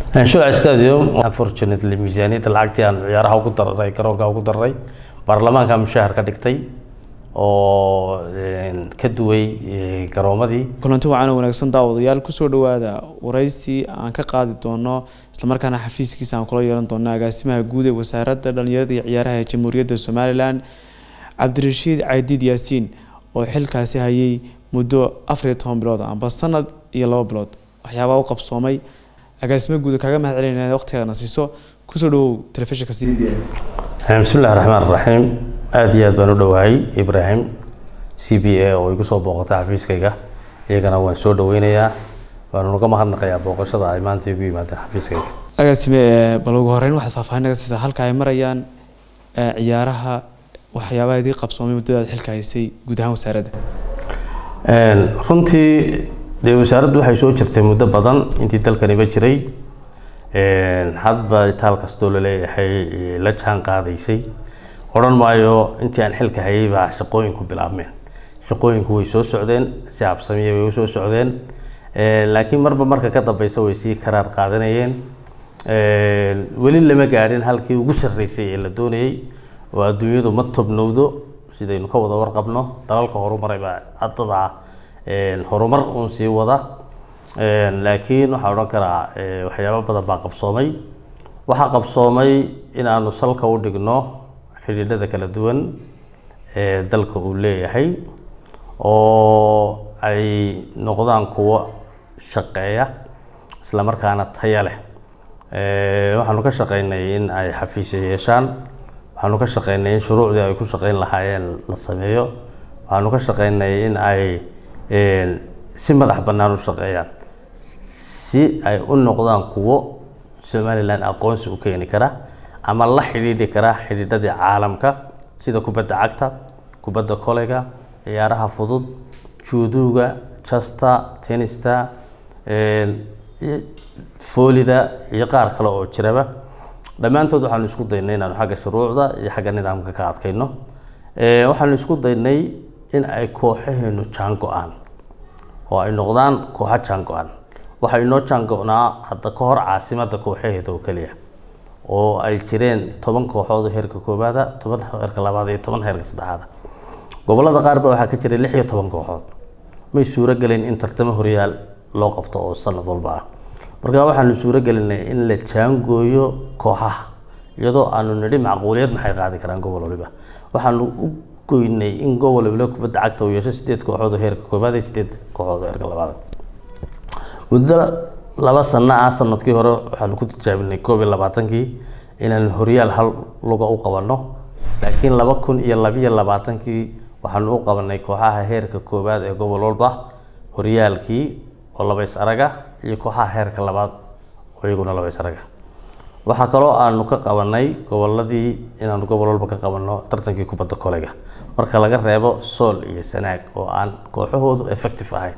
shuc stadium unfortunately miisaaniyadda lacagtii aan ciyaaraha ugu darray garoonka ugu darray baarlamaanka mushahar ka dhigtay oo ka duway garoomadii kulanti wacan wanaagsan daawadayaal kusoo dhawaada waraysi aan ka qaadi doono islamarkaana xafiiskiisa aan kula yeelan doono agaasimaha guud ee wasaaradda dhalinyarada iyo ciyaaraha ee jamhuuriyadda somalilan cabdirashiid caydiid yaasiin oo xilkaasi hayay muddo afariyo toban bilood amba sanad iyo labo bilood waxyaabaa u qabsoomay agaasimo guud kaaga mahad celinaya waqtigaana siiso kusoo dhawow telefishinka c b bismillahi raxmaan raxiim aada iyo aad baan u dhowahay ibraahim c b a oo igu soo booqatay xafiiskayga iyagana waan soo dhaweynayaa waanu naga mahadnaqayaa booqashada ay maanta igu yimaadeen xafiiskayga agaasime bal ugu horeyn waxaad faahfaahin naga siisaa halka ay marayaan ciyaaraha waxyaabaha idii qabsoomay muddadaad xilka haysay guud ahaan wasaaradda runtii dee wasaaraddu waxay soo jirtay muddo badan intii dalkaniba jiray hadba taal kastoo laleeyahay la jaan qaadaysay odhan maayo intii aan xilka hayay baa shaqooyinku bilaabmeen shaqooyinku way soo socdeen si habsamiya bay usoo socdeen laakiin marba marka ka dambeysa way sii karaar qaadanayeen weli lama gaadhin halkii ugu sarreysay ee la doonayey oo adduunyadu ma tobnowdo sidaynu ka wada warqabno dalalka horumaray baa haddadaa horumar uun sii wada laakiin waxaan odhan karaa waxyaabo badan baa qabsoomay waxaa qabsoomay inaanu salka u dhigno xidhiidhada kala duwan ee dalka uu leeyahay oo ay noqdaan kuwo shaqeeya isla markaana taya leh waxaanu ka shaqeynay in ay xafiisya yeeshaan waxaanu ka shaqeynay in shuruucdii ay ku shaqeyn lahaayeen la sameeyo waxaanu ka shaqeynay in ay si madax bannaan u shaqeeyaan si ay u noqdaan kuwo somalilan aqoonsi u keeni kara ama la xidhiidhi kara xidhiidhadii caalamka sida kubadda cagta kubadda koleyga ciyaaraha fudud juuduuga jasta tenista foolida iyo qaar kale oo jiraba dhammaantood waxaanu isku daynay inaanu xagga shuruucda iyo xagga nidaamka ka adkayno waxaanu isku daynay in ay kooxaheenu jaan go-aan oo ay noqdaan kooxo jaan go-aan waxaa inoo jaan go-naa hadda ka hor caasimadda kooxaheeda oo keliya oo ay jireen toban kooxood oo heerka koobaada toban heerka labaad iyo toban heerka saddexaada gobolada qaar ba waxaa ka jiray lix iyo toban kooxood may suuro gelin in tartamo horyaal loo qabto oo sanad walba ah marka waxaanu suuro gelinay in la jaangooyo kooxaha iyadoo aanu nidhi macquuliyad maxay qaadi karaan gobol waliba waxaanu u goynay in gobol waliba kubadda cagta uu yeesho sideed kooxood oo heerka koobaad iyo sideed kooxood oo heerka labaad muddo laba sano ah sanadkii hore waxaanu ku tijaabinay koob iyo labaatankii inaanu horyaal hal luga u qabanno laakiin laba kun iyo labiyo labaatankii waxaanu u qabanay kooxaha heerka koobaad ee gobol walba horyaalkii oo labays araga iyo kooxaha heerka labaad oo iyaguna labays araga waxaa kaloo aanu ka qabanay goboladii inaanu gobol walba ka qabanno tartankii kubadda koleyga marka laga reebo sool iyo sanaag oo aan kooxahoodu effective ahayn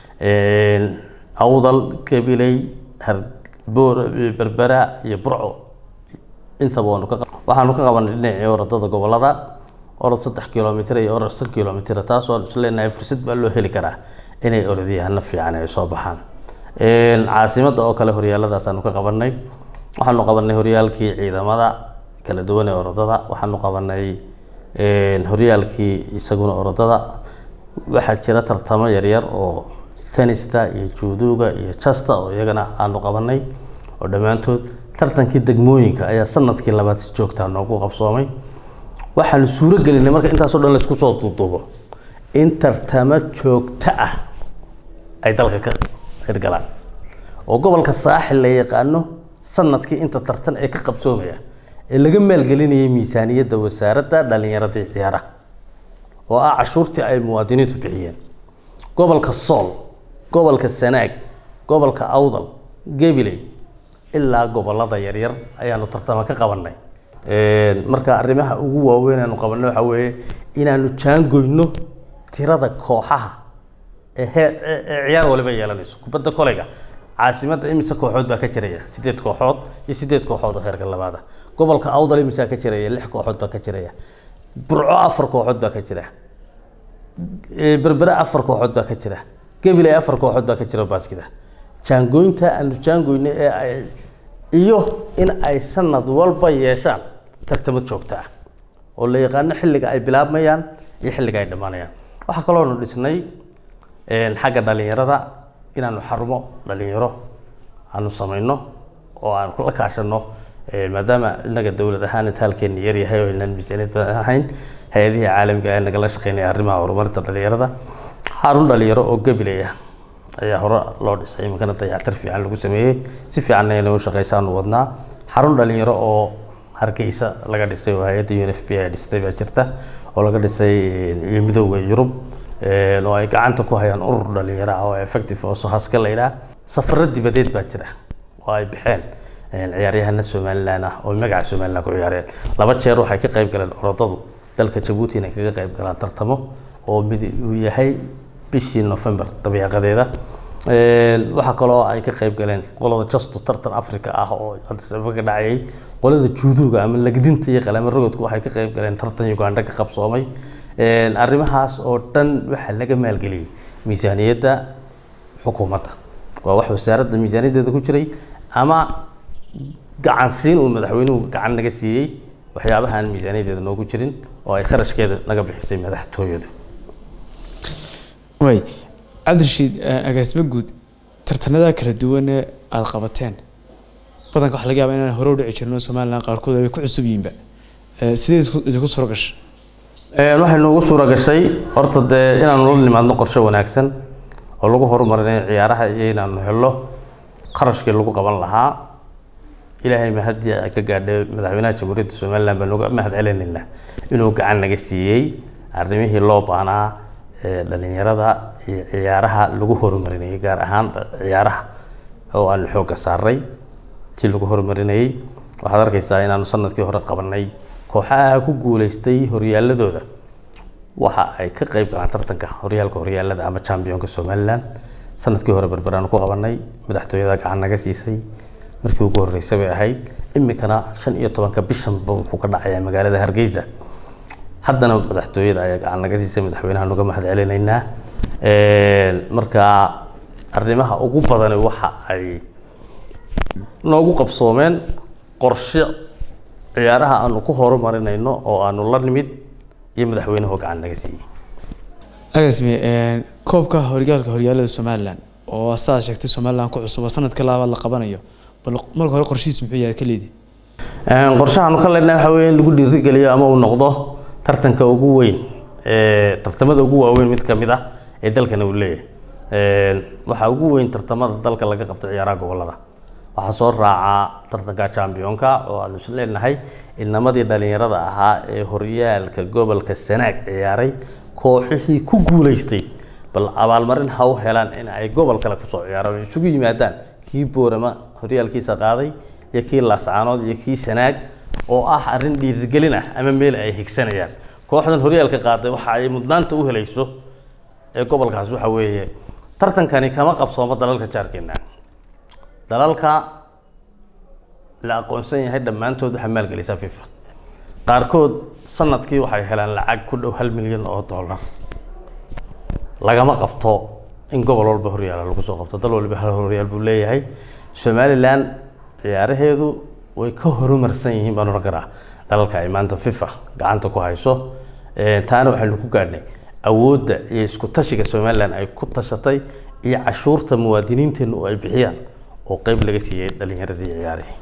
awdal gabiley berbera iyo burco intaba waanu ka waxaanu ka qabanay dhinacii orodada gobolada orod saddex kilomitr iyo orod shan kilomitr taasoo aan isleenahay fursad baa loo heli karaa inay orodiyahana fiican ay soo baxaan caasimadda oo kale horyaaladaasanu ka qabanay waxaanu qabanay horyaalkii ciidamada kala duwan ee orodada waxaanu qabanay horyaalkii isaguna orodada waxaa jira tartamo yaryar oo tenista iyo juuduuga iyo jasta oo iyagana aanu qabanay oo dhammaantood tartankii degmooyinka ayaa sanadkii labaad si joogtaa noogu qabsoomay waxaanu suuro gelinay marka intaasoo dhan laisku soo duuduubo in tartamo joogto ah ay dalka ka hirgalaan oo gobolka saaxil la yaqaano sanadkii inta tartan ee ka qabsoomaya ee laga maalgelinayay miisaaniyadda wasaaradda dhallinyarada iyo ciyaaraha oo ah cashuurtii ay muwaadiniintu bixiyeen gobolka sool gobolka sanaag gobolka awdal gabiley ilaa gobolada yaryar ayaanu tartama ka qabanay marka arrimaha ugu waaweyn aanu qabanay waxaa weeye inaanu jaangoyno tirada kooxaha ee hee- ee ee ciyaar waliba yeelanayso kubadda koleyga caasimadda imise kooxood baa ka jiraya sideed kooxood iyo sideed kooxood oo heerka labaada gobolka awdal imisaa ka jiraya lix kooxood baa ka jiraya burco afar kooxood baa ka jira Ee, berbere afar kooxood baa ka jira gabiley afar kooxood baa ka jira baaskida jaangooynta aanu jaangoyna ee ay iyo in ay sanad walba yeeshaan tartamo joogto ah oo la yaqaano xilliga ay bilaabmayaan iyo xilliga ay dhammaanayaan waxaa kaloonu dhisnay xagga dhalinyarada inaanu xarumo dhalinyaro aanu samayno oo aan la kaashano maadaama inaga dowlad ahaan intaalkeena yaryahay oo inaan miisaaniyad badan ahayn hay-adihii caalamiga ee nagala shaqeynaya arrimaha horumarinta dhalinyarada xarun dhalinyaro oo gabilaya ayaa hore loo dhisay iminkana dayactir fiican lagu sameeyey si fiicanna inay u shaqeysaanu wadnaa xarun dhalinyaro oo hargeysa laga dhisay oo hay-adda un f b ay dhistay baa jirta oo laga dhisay iyo midooda yurub oo ay gacanta ku hayaan urur dhalinyaro ah oo effective oo sohaska la yidhaah safaro dibadeed baa jira oo ay baxeen ciyaaryahana somalilan ah oo magaca somalilan ku ciyaareen laba jeer waxay ka qayb galeen orodadu dalka jabuuti inay kaga qayb galaan tartamo oo mid uu yahay bishii november dabeeqadeeda waxaa kaloo ay ka qayb galeen qolada justo tartan africa ah oo adisaba ka dhacayay qolada juuduga ama lagdinta iyo qalamo rogodku waxay ka qayb galeen tartan uganda ka qabsoomay arrimahaas oo dhan waxaa laga maalgeliyey miisaaniyadda xukuumadda waa wax wasaaradda miisaaniyaddeeda ku jiray ama gacansiin uu madaxweynuhu gacan naga siiyey waxyaabahaan miisaaniyaddeeda noogu jirin oo ay kharashkeeda naga bixisay madaxtooyadu way cabdirashiid agaasimo guud tartanada kala duwane aada qabateen badanka waxa laga yaaba inaan hore u dhici jirin oo somalilan qaarkood ay ku cusub yihiinba sidee idinku suuro gashay waxay noogu suura gashay horta dee inaanu la nimaadno qorshe wanaagsan oo lagu horumarinayo ciyaaraha iyo inaanu helo qarashkii lagu qaban lahaa ilaahay mahadii ay ka gaadhay madaxweynaha jamhuuriyadda somalilan baan uga mahad celinaynaa inuu gacan naga siiyey arrimihii loo baanaa dhalinyarada iyo ciyaaraha lagu horumarinayay gaar ahaan ciyaaraha oo aanu xoogga saaray si lagu horumarinayay waxaad arkaysaa inaanu sanadkii hore qabanay kooxaha ku guuleystay horyaaladooda waxa ay ka qayb galaan tartanka horyaalka horyaalada ama championka somalilan sanadkii hore berberaanu ku qabanay madaxtooyada gacan naga siisay markii ugu horreysay bay ahayd iminkana shan iyo tobanka bishanba wuxuu ka dhacayaa magaalada hargeysa haddana madaxtooyada ayaa gacan naga siisay madaxweynaha nuga mahad celinaynaa marka arrimaha ugu badani waxa ay noogu qabsoomeen qorshe ciyaaraha aanu ku horumarinayno oo aanu la nimid iyo madaxweynuhu gacan naga siiyey agasme koobka horyaalka horyaalada somalilan oo sidaad sheegtay somalilan ku cusub oo sanadka labaad la qabanayo bal marka hore qorshihiis muxuu yahay ka leedi qorshahaanu ka leenahay waxa weeye in lagu dhiirigeliyo ama uu noqdo tartanka ugu weyn tartamada ugu waaweyn mid ka mid ah ee dalkana uu leeyahay waxaa ugu weyn tartamada dalka laga qabto ciyaaraha gobolada waxaa soo raacaa tartanka championka oo aanu is leenahay ilnamadii dhalinyarada ahaa ee horyaalka gobolka sanaag ciyaaray kooxihii ku guuleystay bal abaalmarin ha u helaan in ay gobol kale kusoo ciyaaraan oo isugu yimaadaan kii boorama horyaalkiisa qaaday iyo kii laascaanood iyo kii sanaag oo ah arrin dhiirigelin ah ama meel ay higsanayaan kooxdan horyaalka qaaday waxa ay mudnaanta u helayso ee gobolkaas waxa weeye tartankani kama qabsoomo dalalka jaarkeena dalalka la aqoonsan yahay dhammaantood waxaa maalgelisa fifa qaarkood sanadkii waxay helaan lacag ku dhow hal milyan oo dollar lagama qabto in gobol walba horyaala lagu soo qabto dal waliba hal horyaal buu leeyahay somalilan ciyaaraheedu way ka horumarsan yihiin baan odhan karaa dalalka ay maanta fifa gacanta ku hayso taana waxaynu ku gaadhnay awoodda iyo isku tashiga somalilan ay ku tashatay iyo cashuurta muwaadiniinteenna oo ay bixiyaan oo qeyb laga siiyey dhalinyaradii ciyaarihii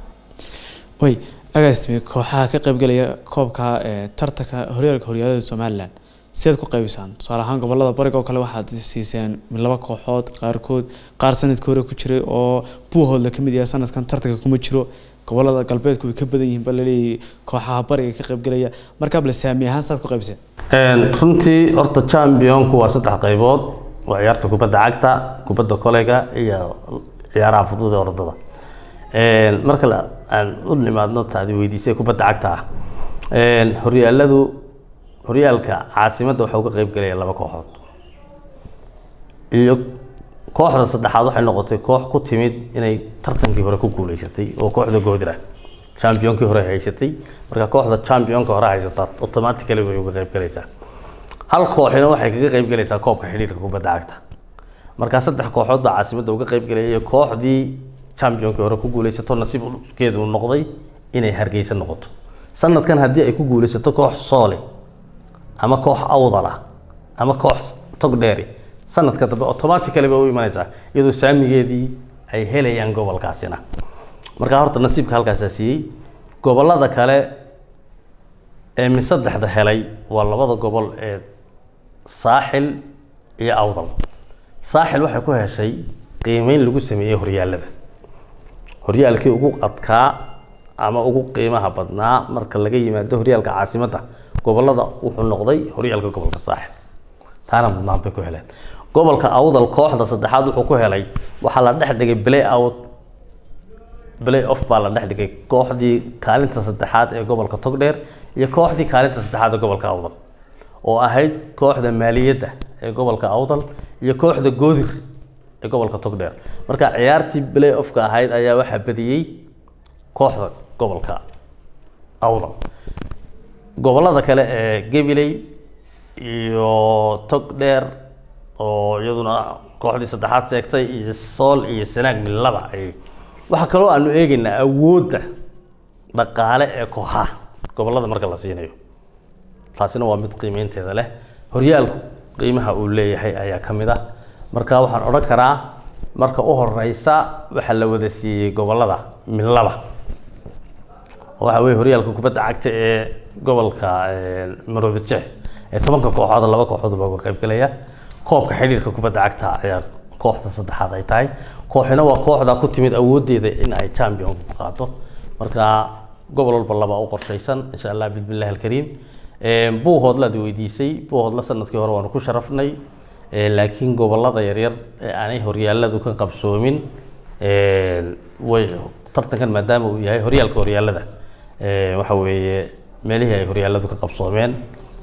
way agaasime kooxaha ka qaybgalaya koobka tartanka horyaalka horyaalada somalilan sidaad ku qaybisaan tusaale ahaan gobolada bariga oo kale waxaad siiseen laba kooxood qaarkood qaar sanadkii hore ku jiray oo buuhoodla kamid yahay sanadkan tartanka kuma jiro gobolada galbeedku way ka badan yihiin ba laleeyahay kooxaha bariga ka qaybgalaya markaa bale saami ahaan saad ku qaybiseen runtii horta championku waa saddex qaybood waa ciyaarta kubadda cagta kubadda koleyga iyo ciyaaraha fudud ee orodada marka aan u nimaadno taadi weydiisay kubadda cagta ah horyaaladu horyaalka caasimadda waxaa uga qeyb galaya laba kooxood iyo kooxda saddexaad waxay noqotay koox ku timid inay tartankii hore ku guuleysatay oo kooxda goodira championkii hore haysatay marka kooxda championka hore haysataa automatically bay uga qeyb galaysaa hal kooxina waxay kaga qeyb galaysaa koobka xidhiirka kubadda cagta marka saddex kooxood baa caasimadda uga qeyb galaya iyo kooxdii championkii hore ku guuleysato nasiibkeedu uu noqday inay hargeysa noqoto sanadkan haddii ay ku guuleysato koox soole ama koox awdal ah ama koox togdheeri sanadka dambe automatically bay u imanaysaa iyadoo saamigeedii ay helayaan gobolkaasina marka horta nasiibka halkaasaa siiyey gobolada kale ee min saddexda helay waa labada gobol ee saaxil iyo awdal saaxil waxay ku heshay qiimeyn lagu sameeyey horyaalada horyaalkii ugu adkaa ama ugu qiimaha badnaa marka laga yimaado horyaalka caasimadda gobolada wuxuu noqday horyaalka gobolka saaxil taana mudnaan bay ku heleen gobolka awdal kooxda saddexaad wuxuu ku helay waxaa la dhex dhigay play out play off baa la dhex dhigay kooxdii kaalinta saddexaad ee gobolka togdheer iyo kooxdii kaalinta saddexaad ee gobolka awdal oo ahayd kooxda maaliyadda ee gobolka awdal iyo kooxda goodir ee gobolka togdheer marka ciyaartii play offka ahayd ayaa waxaa badiyey kooxda gobolka awdal gobolada kale ee gabiley iyo togdheer oo iyaduna kooxdii saddexaad seegtay iyo sool iyo sanaag millaba ay waxaa kaloo aanu eegaynaa awoodda dhaqaale ee kooxaha gobolada marka la siinayo taasina waa mid qiimeynteeda leh horyaalku qiimaha uu leeyahay ayaa ka mid ah marka waxaan odhan karaa marka u horeysa waxaa la wada siiyey gobolada millaba waxa weye horyaalka kubadda cagta ee gobolka maroodi jeex ee tobanka kooxood laba kooxood baa uga qaybgalaya koobka xidhiirka kubadda cagta ayaa kooxda saddexaad ay tahay kooxina waa kooxda ku timid awoodeeda in ay champion ku qaado marka gobol walba laba u qorshaysan insha allah bismillahi alkariim buuhoodlaad weydiisay buuhoodla sanadkii hore waanu ku sharafnay laakiin gobolada yaryar ee aanay horyaaladu ka qabsoomin way tartankan maadaama uu yahay horyaalka horyaalada waxa weeye meelihii ay horyaaladu ka qabsoomeen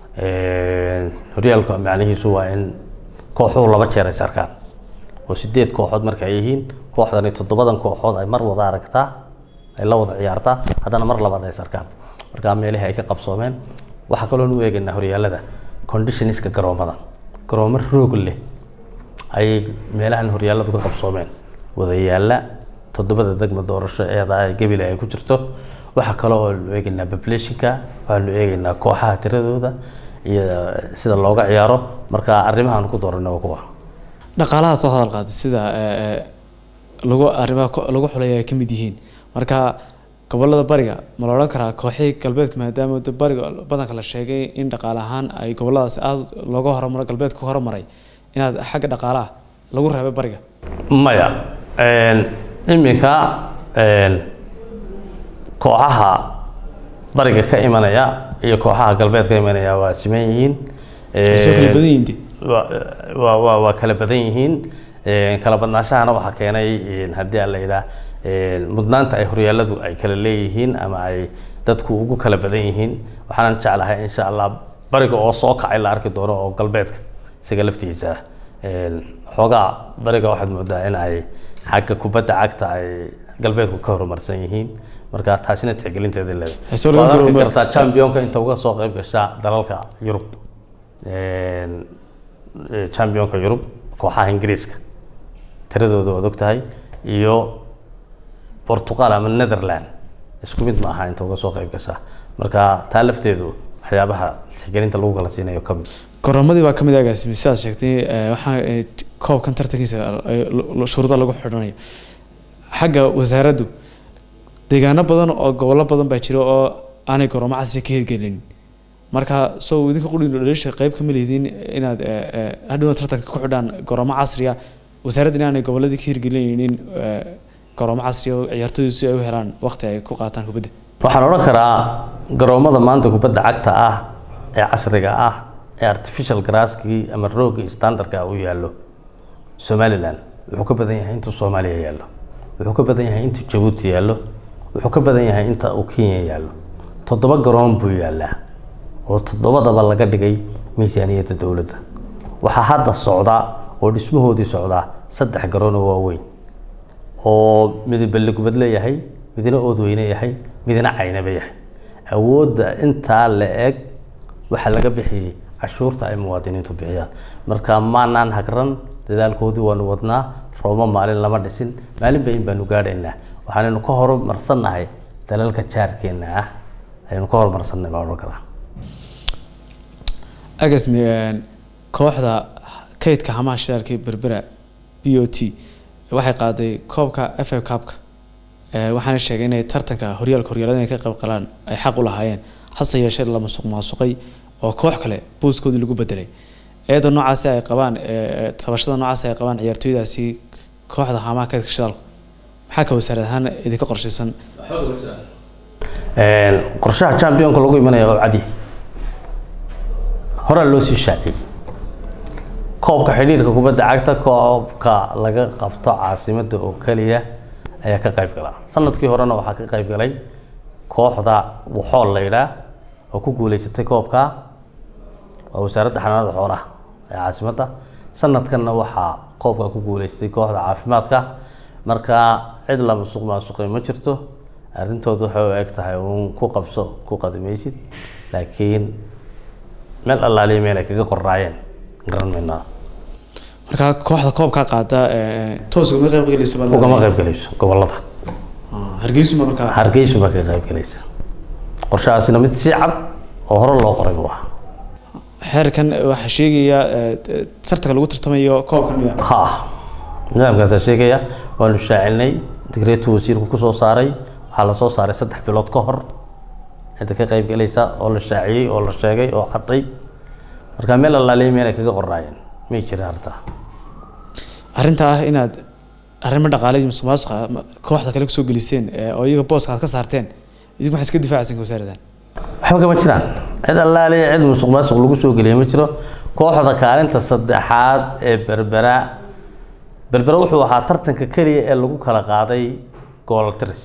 horyaalka macnihiisu waa in kooxuhu laba jeer ay sarkaan oo sideed kooxood marka ay yihiin kooxdani toddobadan kooxood ay mar wada aragtaa ay la wada ciyaartaa haddana mar labaad ay sarkaan marka meelihii ay ka qabsoomeen waxaa kaloo nu eegaynaa horyaalada conditioniska garoomada garoomo roog leh ayay meelahan horyaaladu ka qabsoomeen wada yaalla toddobada degma doorasho eeda gebile ay ku jirto waxaa kaloo oo nu eegaynaa populationka waxaanu eegaynaa kooxaha tiradooda iyo sida looga ciyaaro marka arrimahaan ku dooranay waa kuwa dhaqaalaha soo hadal qaaday sida lagu arrimaha lagu xulay ay ka mid yihiin marka gobolada bariga ma la odhan karaa kooxihii galbeedka maadaama bariga badanka la sheegay in dhaqaale ahaan ay goboladaasi aada looga horumaro galbeedka horumaray inaad xagga dhaqaalaha lagu reebay bariga maya iminka kooxaha bariga ka imanaya iyo kooxaha galbeed ka imanaya waa siman yihiin soo kala badan yihiin de waa waa waa kala badan yihiin kala badnaashahana waxaa keenay haddii aan la yidhaah mudnaanta ay horyaaladu ay kala leeyihiin ama ay dadku ugu kala badan yihiin waxaanan jeclahay insha allah bariga oo soo kacay la arki doono oo galbeedka isaga laftiisa xoogaa bariga waxaad moodaa in ay xagga kubadda cagta ay galbeedku ka horumarsan yihiin marka taasina tixgelinteeda Soo laga leedahay jiro- kartaa championka inta uga soo qayb gashaa dalalka yurub championka yurub kooxaha ingiriiska tiradooda waad ogtahay iyo Portugal ama Netherland isku mid ma aha inta uga soo qayb gashaa marka taa lafteedu waxyaabaha tixgelinta lagu kala siinayo ka mid goroomadii baa kamid agaasimi sidaad sheegtay eh, waxaa eh, koobkan tartankiisa eh, lo- shuruuda lagu xidhanayo xagga wasaaraddu deegaano badan oo gobollo badan baa jira oo aanay garoomo casri ka hirgelin marka soo idinka qudhin dhaliisha qayb kama lihidiin inaad eh, eh, hadhowna tartanka ku xidhaan garoomo casriya wasaaradda inaanay gobolladii ka hirgelinaynin eh, garoomo casriya oo ciyaartooydu si ay u helaan waqti ay ku qaataan kubadda waxaan odhan karaa garoomada maanta kubadda cagta ah ee casriga ah ee artificial grasskii ama roogii standardka u yaallo somaliland wuxuu ka badan yahay inta soomaaliya yaallo wuxuu ka badan yahay inta jabuuti yaallo wuxuu ka badan yahay inta uu kenya yaallo toddoba garoon buu yaallaa oo toddobadaba laga dhigay miisaaniyadda dowladda waxaa hadda socda oo dhismahoodii socdaa saddex garoon oo waaweyn oo mid balligubad leeyahay midna oodweyne yahay midna caynaba yahay awoodda intaa la eg waxaa laga bixiyey cashuurta ay muwaadiniintu bixiyaan marka maanaan hagran dadaalkoodii waanu wadnaa roomo maalin lama dhisin maalinba in baanu gaadhaynaa waxaanaynu ka horumarsannahay dalalka jaarkeena ah ayaynu ka horumarsannahay baan odhan karaa agasmi kooxda kaydka hamaha shidaalka berbera b o t waxay qaaday koobka f a cupka waxaana sheegay inay tartanka horyaalka horyaalada inay ka qayb galaan ay xaq u lahaayeen hase yeeshee la masuq maasuqay oo koox kale booskoodii lagu bedelay eeda noocaasi ay qabaan tabashada noocaasi ay qabaan ciyaartooydaasi kooxda hamaha kaydka shidaalku maxaa ka wasaarad ahaan idinka qorshaysan qorshaha championka lagu imanaya oo cadi horaa loo sii shaaciyey koobka xidhiirka kubadda cagta koobka laga qabto caasimada oo keliya ayaa ka qayb gala sanadkii horena waxaa ka qayb galay kooxda waxool la yidhaah oo ku guuleysatay koobka waa wasaaradda xanaanada xoolaha ee caasimadda sanadkanna waxaa koobka ku guuleystay kooxda caafimaadka marka cid la masuq maasuqay ma jirto arrintooda waxay u eg tahay uun ku qabso ku qadimaysid laakiin meel allaaliya meel ay kaga qorraayeen garan maynaa marka kooxda koobkaa qaada toos ugama qayb galayso ugama qayb galayso gobolada hargeysuma markaa hargeysu baa kaga qayb galaysa qorshahaasina mid si cad oo hore loo qoray buu ahaa xeerkan waxaa sheegaya tartanka lagu tartamayo koobkan miya ha nidaamkaasaa sheegaya waanu shaacinay digreetu wasiirku kusoo saaray waxaa lasoo saaray saddex bilood ka hor cidda ka qayb galaysa oo la shaaciyey oo la sheegay oo cadday marka meel allaaliya meel ay kaga qorraayeen may jira arrintaa arrinta ah inaad arrimo dhaqaale iyo musuqmaasuqa kooxda kale kusoo geliseen oo iyaga booska aad ka saarteen idinku waxay iska difaacaysan wasaaradan waxba kama jiraan cid allaaliya cid musuq maasuq lagu soo geliya ma jiro kooxda kaalinta saddexaad ee berbera berbera wuxuu ahaa tartanka keliya ee lagu kala qaaday gooltiris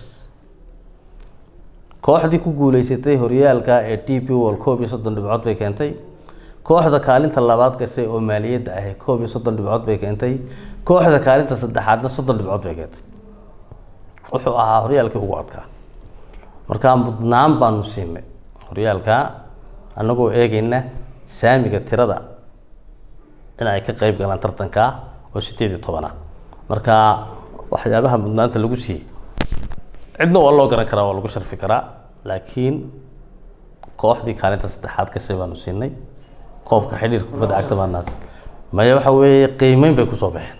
kooxdii ku guuleysatay horyaalka ee t p wol koob iyo soddon dhibcood bay keentay kooxda kaalinta labaad gashay oo maaliyadda ahi koob iyo soddon dhibcood bay keentay kooxda kaalinta saddexaadna soddon dhibcood bay keentay wuxuu ahaa horyaalkii ugu adkaa markaa mudnaan baanu siinay horyaalka annagoo eegayna saamiga tirada in ay ka qayb galaan tartanka oo sideed iyo toban ah marka waxyaabaha mudnaanta lagu siiyey cidna waa loo garan karaa waa lagu sharfi karaa laakiin kooxdii kaalinta saddexaad gashay baanu siinay qoobka xidhiirka kubadda cagta baanaas maya waxa weeye qiimeyn bay kusoo baxeen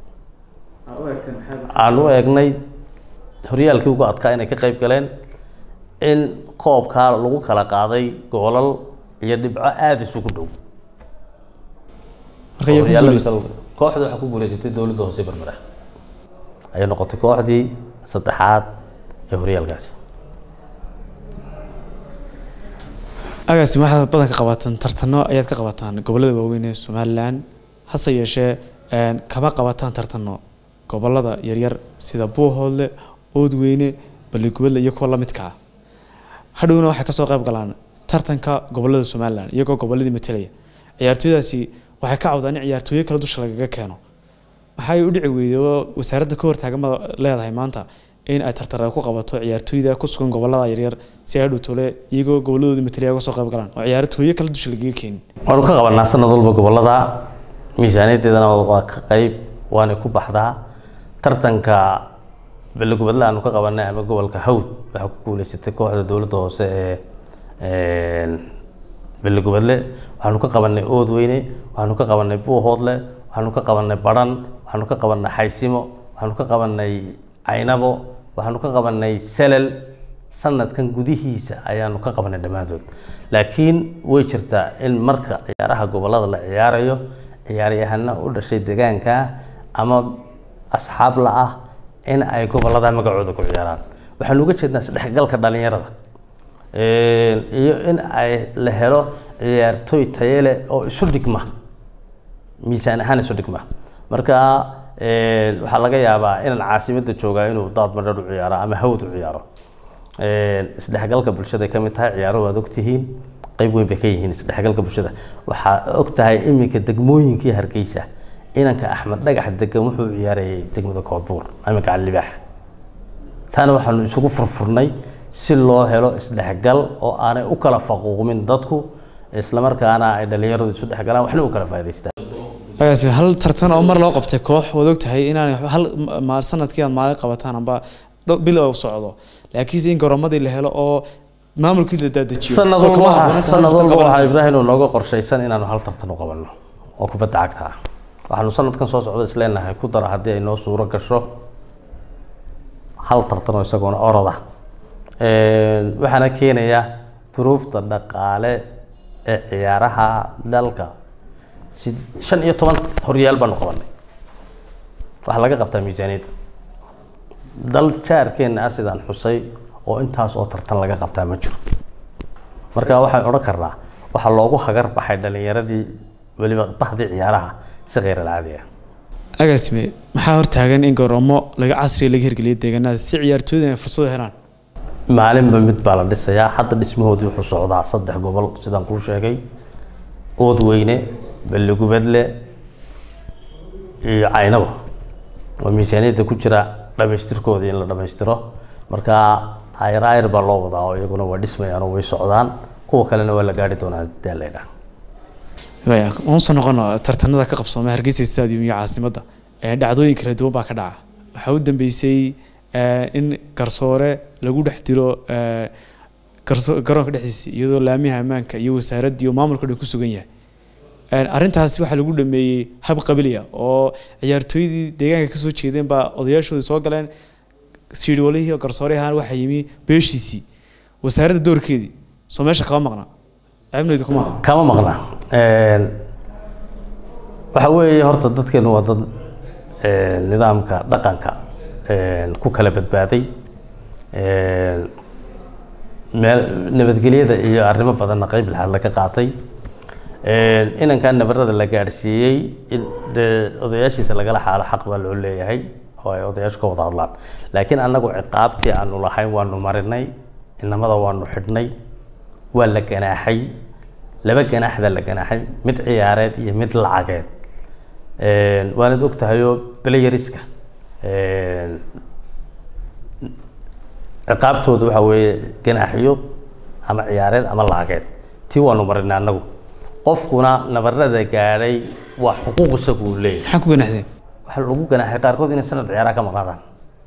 aan u eegnay horyaalkii ugu adkaa inay ka qayb galeen in koobkaa lagu kala qaaday goolal iyo dhibco aada isugu dhow marka iyaga ku Horyaalada guuleystay kale- kooxda waxaa ku guuleysatay dowladda hoose berbera ayay noqotay kooxdii saddexaad ee horyaalkaasi agaasi waxaad badan ka qabataan tartano ayaad ka qabataan gobolada waaweyn ee somalilan hase yeeshee een, kama qabataan tartano gobolada yaryar sida buuhoodle oodweyne baligubadle iyo kuwa lamidka ah hadhowna waxay kasoo qayb galaan tartanka gobolada somalilan iyagoo goboladii matalaya ciyaartooydaasi waxay ka cawdaan in ciyaartooyo kale dusha lagaga keeno waxay u dhici weyday oo wasaaradda ka hortaagan ma leedahay maanta in ay tartara ku qabato ciyaartooyda ku sugan gobolada yaryar si ay hadhow tole iyagoo goboladooda matalaya uga soo qayb galaan oo ciyaartooyo kale dusha lagaga keenin waanu ka qabanaa sanad walba gobolada miisaaniyaddeedana waa ka qayb waana ku baxdaa tartanka belegubadle aanu ka qabanay ama gobolka hawd waxaa ku guuleysatay kooxda dowladda hoose ee belegubadle waxaanu ka qabanay oodweyne waxaanu ka qabanay buuhoodle waxaanu ka qabanay baran waxaanu ka qabanay xaysimo waxaanu ka qabanay caynabo waxaanu ka qabanay selel sanadkan gudihiisa ayaanu ka qabanay dhammaantood laakiin way jirtaa in marka ciyaaraha gobolada la ciyaarayo ciyaaryahana u dhashay deegaanka ama asxaab la ah in ay gobolada magacooda ku ciyaaraan waxaanu uga jeednaa isdhexgalka dhalinyarada iyo in ay la helo ciyaartooy taye leh oo isu dhigma miisaan ahaan isu dhigma marka waxaa laga yaabaa inaan caasimadda joogaa inuu daad madhar u ciyaaro ama hawd u ciyaaro isdhexgalka bulshada ay ka mid tahay ciyaaro waad ogtihiin qayb weyn bay ka yihiin isdhexgalka bulshada waxaa og tahay iminka degmooyinkii hargeysa inanka axmed dhagax degan wuxuu ciyaarayay degmada koodbuur iminka calibaax taana waxaanu isugu furfurnay si loo helo isdhexgal oo aanay u kala faquuqmin dadku islamarkaana ay dhalinyaradu isu dhexgalaan waxna u kala faa'idaystaan agaasime hal tartan oo mar loo qabtay koox waad ogtahay inaan hal ma- sanadkii aad maalin qabataan amba dho- bil oo socdo laakiinse in goroomadii la helo oo maamulkii la daadajiyo sanad soo walba kama waxaa- habboona tahay sanad tartan walba waxaa qabanaysa. ibraahim uu nooga qorshaysan inaanu hal tartan u qabanno oo kubadda cagta ah waxaanu sanadkan soo socdo isleenahay ku dara haddii ay noo suuro gasho hal tartan oo isagoona oroda waxaana keenaya duruufta dhaqaale ee ciyaaraha dalka si shan iyo toban horyaal baanu qabanay waxaa laga qabtaa miisaaniyadda dal jaarkeenna ah sidaan xusay oo intaas oo tartan laga qabtaa ma jiro marka waxaan odhan karnaa waxaa loogu hagar baxay dhalinyaradii weliba bahdii ciyaaraha si kheyr alcaadi ah agaasime maxaa hortaagan in garoomo laga casriga laga hirgeliyo deegaanada si ciyaartooyda ay fursad u helaan maalinba mid baa la dhisayaa hadda dhismahoodii wuxuu socdaa saddex gobol sidaan kuu sheegay oodweyne balligubadle iyo caynaba oo miisaaniyadda ku jira dhamaystirkoodii in la dhamaystiro marka ayr ayr baa loo wadaa oo iyaguna waa dhismayaan oo way socdaan kuwa kalena waa la gaari doonaa hadii la idhaah waya waan soo noqono tartanada ka qabsoomay hargeysa stadium iyo caasimadda ee dhacdooyin kala duwan baa ka dhaca waxaa u dambeysay eh, in garsoore lagu dhex dilo eh, garso- garoonka dhexdiisa iyadoo laamiha ammaanka iyo wasaaraddii iyo maamulka dhan ku sugan yahay Eh, arrintaasi waxaa lagu dhameeyey hab qabiliya oo ciyaartooydii deegaanka kasoo jeedeen baa odayaashoodii soo galeen siidhiwalihii oo garsooreyahaan waxaa yimi beeshiisii wasaaradda doorkeedii soo meesha kama maqna ceebnaydu kuma aha kama maqna waxa weeye horta dadkeenu waa dad een, nidaamka dhaqanka een, ku kala badbaaday een, meel nabadgelyada iyo arrimo badanna qeyb lixaad laga qaatay een, inankan nabarada la gaadhsiiyey in dee odayaashiisa lagala xaalo xaq baa loo leeyahay oo ay odayaashu ka wada hadlaan laakiin annagu ciqaabtii aanu lahayn waanu marinay inamada waanu xidhnay waa la ganaaxay laba ganaax baa la ganaaxay mid ciyaareed iyo mid lacageed Een, waanad ogtahayoo playeriska een, ciqaabtooda waxa weeye ganaaxyo ama ciyaareed ama lacageed tii waanu marinay annagu qofkuna nabarada gaadhay waa xuquuq isagu uu leeyahay maxaa ku ganaxdeen waxaa lagu ganaaxay qaarkood inay sanad ciyaaraha ka maqnaadaan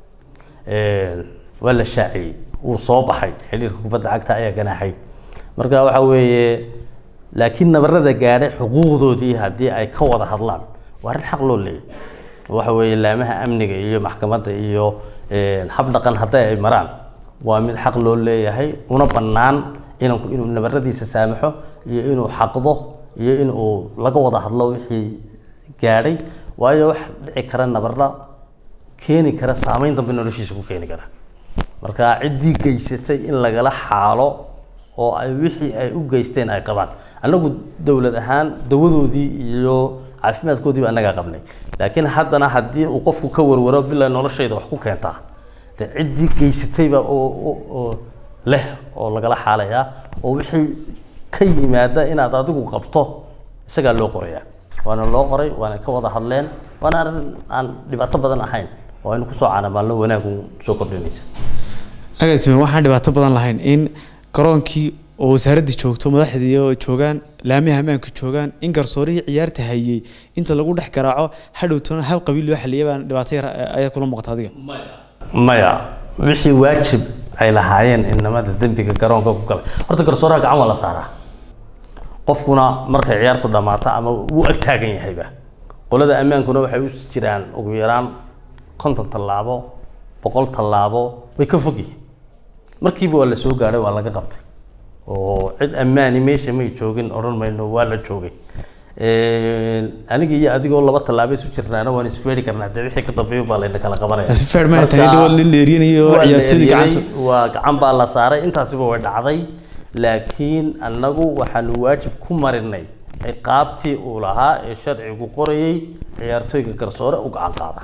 waa la shaaciyey wuu soo baxay xiriirka kubadda cagta ayaa ganaaxay marka waxa weeye laakiin nabarada gaadhay xuquuqdoodii haddii ay ka wada hadlaan waa arrin xaq loo leeyahy waxa weeye laamaha amniga iyo maxkamadda iyo hab dhaqan hadday ay maraan waa mid xaq loo leeyahay una bannaan inanku inuu nabaradiisa saamaxo iyo inuu xaqdo iyo inuu laga wada hadlo wixii gaadhay waayo wax dhici kara nabarra keeni kara saameyn dambe noloshiisa ku keeni kara marka ciddii geysatay in lagala xaalo oo ay wixii ay u geysteen ay qabaan annagu dowlad ahaan dawadoodii iyo caafimaadkoodiiba annagaa qabnay laakiin haddana haddii uu qofku ka warwaro bilaa noloshayda wax ku keentaa de ciddii geysatayba oo oo- oo leh oo lagala xaalayaa oo wixii ka yimaada inaad adigu qabto isagaa loo qorayaa waana loo qoray waana ka wada hadleen waana arrin aan dhibaato badan ahayn oo aynu kusoo caanamaalno wanaagu soo kordhinaysa agaasime waxaan dhibaato badan lahayn in garoonkii oo wasaaraddii joogto madaxdii oo joogaan laamiha ammaanka joogaan in garsoorihii ciyaarta hayey inta lagu dhex garaaco hadhowtona hal qabiil loo xaliyay baan dhibaato yar ayaa kula muuqata adiga maya wixii waajib ay lahaayeen inamada dembiga garoonka ku galay horta garsooraha gacan waa la saaraa qofkuna markay ciyaartu dhammaato ama wuu ag taagan yahayba qolada ammaankuna waxay u jiraan ugu yaraan konton tallaabo boqol tallaabo way ka fog yihiin markiiba waa la soo gaadhay waa laga qabtay oo cid ammaani meesha may joogin odhan mayno waa la joogay aniga iyo adigoo laba tallaabo isu jirnaana waan isfeeri karnaa dee wixii ka dambeeya baa layna kala qabanaya si feer ma tahay iyadoo la dheeriyanayo waa la ciyaartoydii eryay, gacanta waa gacan baa la saaray intaasiba way dhacday laakiin annagu waxaanu waajib ku marinay ciqaabtii uu lahaa ee sharcigu qorayay ciyaartooyga garsoore u gacan qaada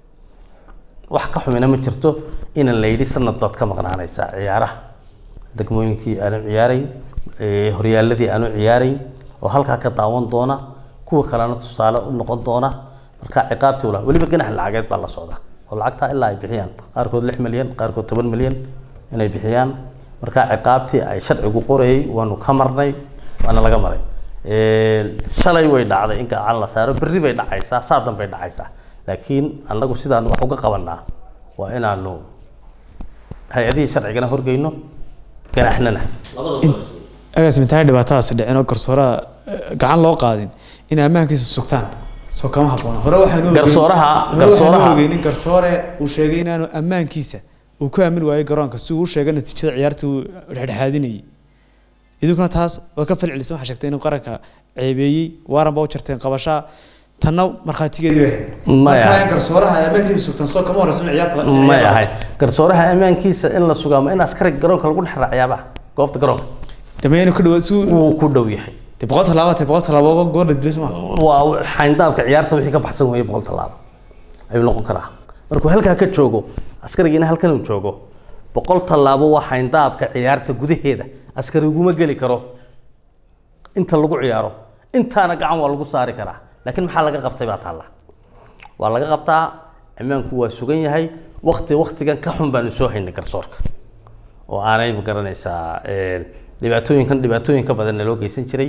wax ka xumina ma jirto inan la yidhi sanad baad ka maqnaanaysaa ciyaaraha degmooyinkii aanu ciyaarayn ee horyaaladii aanu ciyaarayn oo halkaa ka daawan doona kuwa kalena tusaale u noqon doona marka ciqaabtii ula weliba ganax lacageed baa la socda oo lacagtaa ilaa ay bixiyaan qaarkood lix milyan qaarkood toban milyan inay bixiyaan marka ciqaabtii ay sharcigu qorayay waanu ka marnay waana laga maray shalay way dhacday in gacan la saaro berri bay dhacaysaa saa danbay dhacaysaa laakiin annagu sidaan wax uga qabanaa waa inaanu hay-adihii sharcigana horgeyno ganaxnana agaasimitahay dhibaatadaasi dhicin oo garsooraha gacan loo qaadin in ammaankiisa sugtaan soo kama habboona hore waxaanu ogeyn- Garsooraha- hore waxaanu garsooraha- ogeynin garsoore uu sheegay inaanu ammaankiisa uu ku aamin waayey garoonka si uu u sheegay natiijada ciyaarta uu dhexdhexaadinayay idinkuna taas waa ka falcelisay waxaa sheegtay inuu qaranka ceebeeyey waaran baa u jarteen qabashaa tanna markhaatigeedii bay ahayd Maya. marka in garsooraha ay ammaankiisa sugtaan soo kama horeysa in ciyaarta la- may ciyaar la ahay garsooraha ammaankiisa in la sugaa ma in askariga garoonka lagu dhex raaciyaaba goobta garoonka dambe inuu ka dhawaad si wuu ku dhow yahay de boqol tallaaba te boqol tallaaba goor la dilay suma waa xayndaabka ciyaarta wixii ka baxsan weeye boqol tallaabo ayuu noqon karaa markuu halkaa ka joogo askarigiina halkan uu joogo boqol tallaabo waa xayndaabka ciyaarta gudaheeda askari uguma geli karo inta lagu ciyaaro intaana gacan waa lagu saari karaa laakiin maxaa laga qabtay baa taalla waa laga qabtaa ammaanku waa sugan yahay wakti waktigan ka xun baanu soo haynay garsoorka oo aanay ma garanaysaa dhibaatooyinkan dhibaatooyin ka badanna loo geysan jiray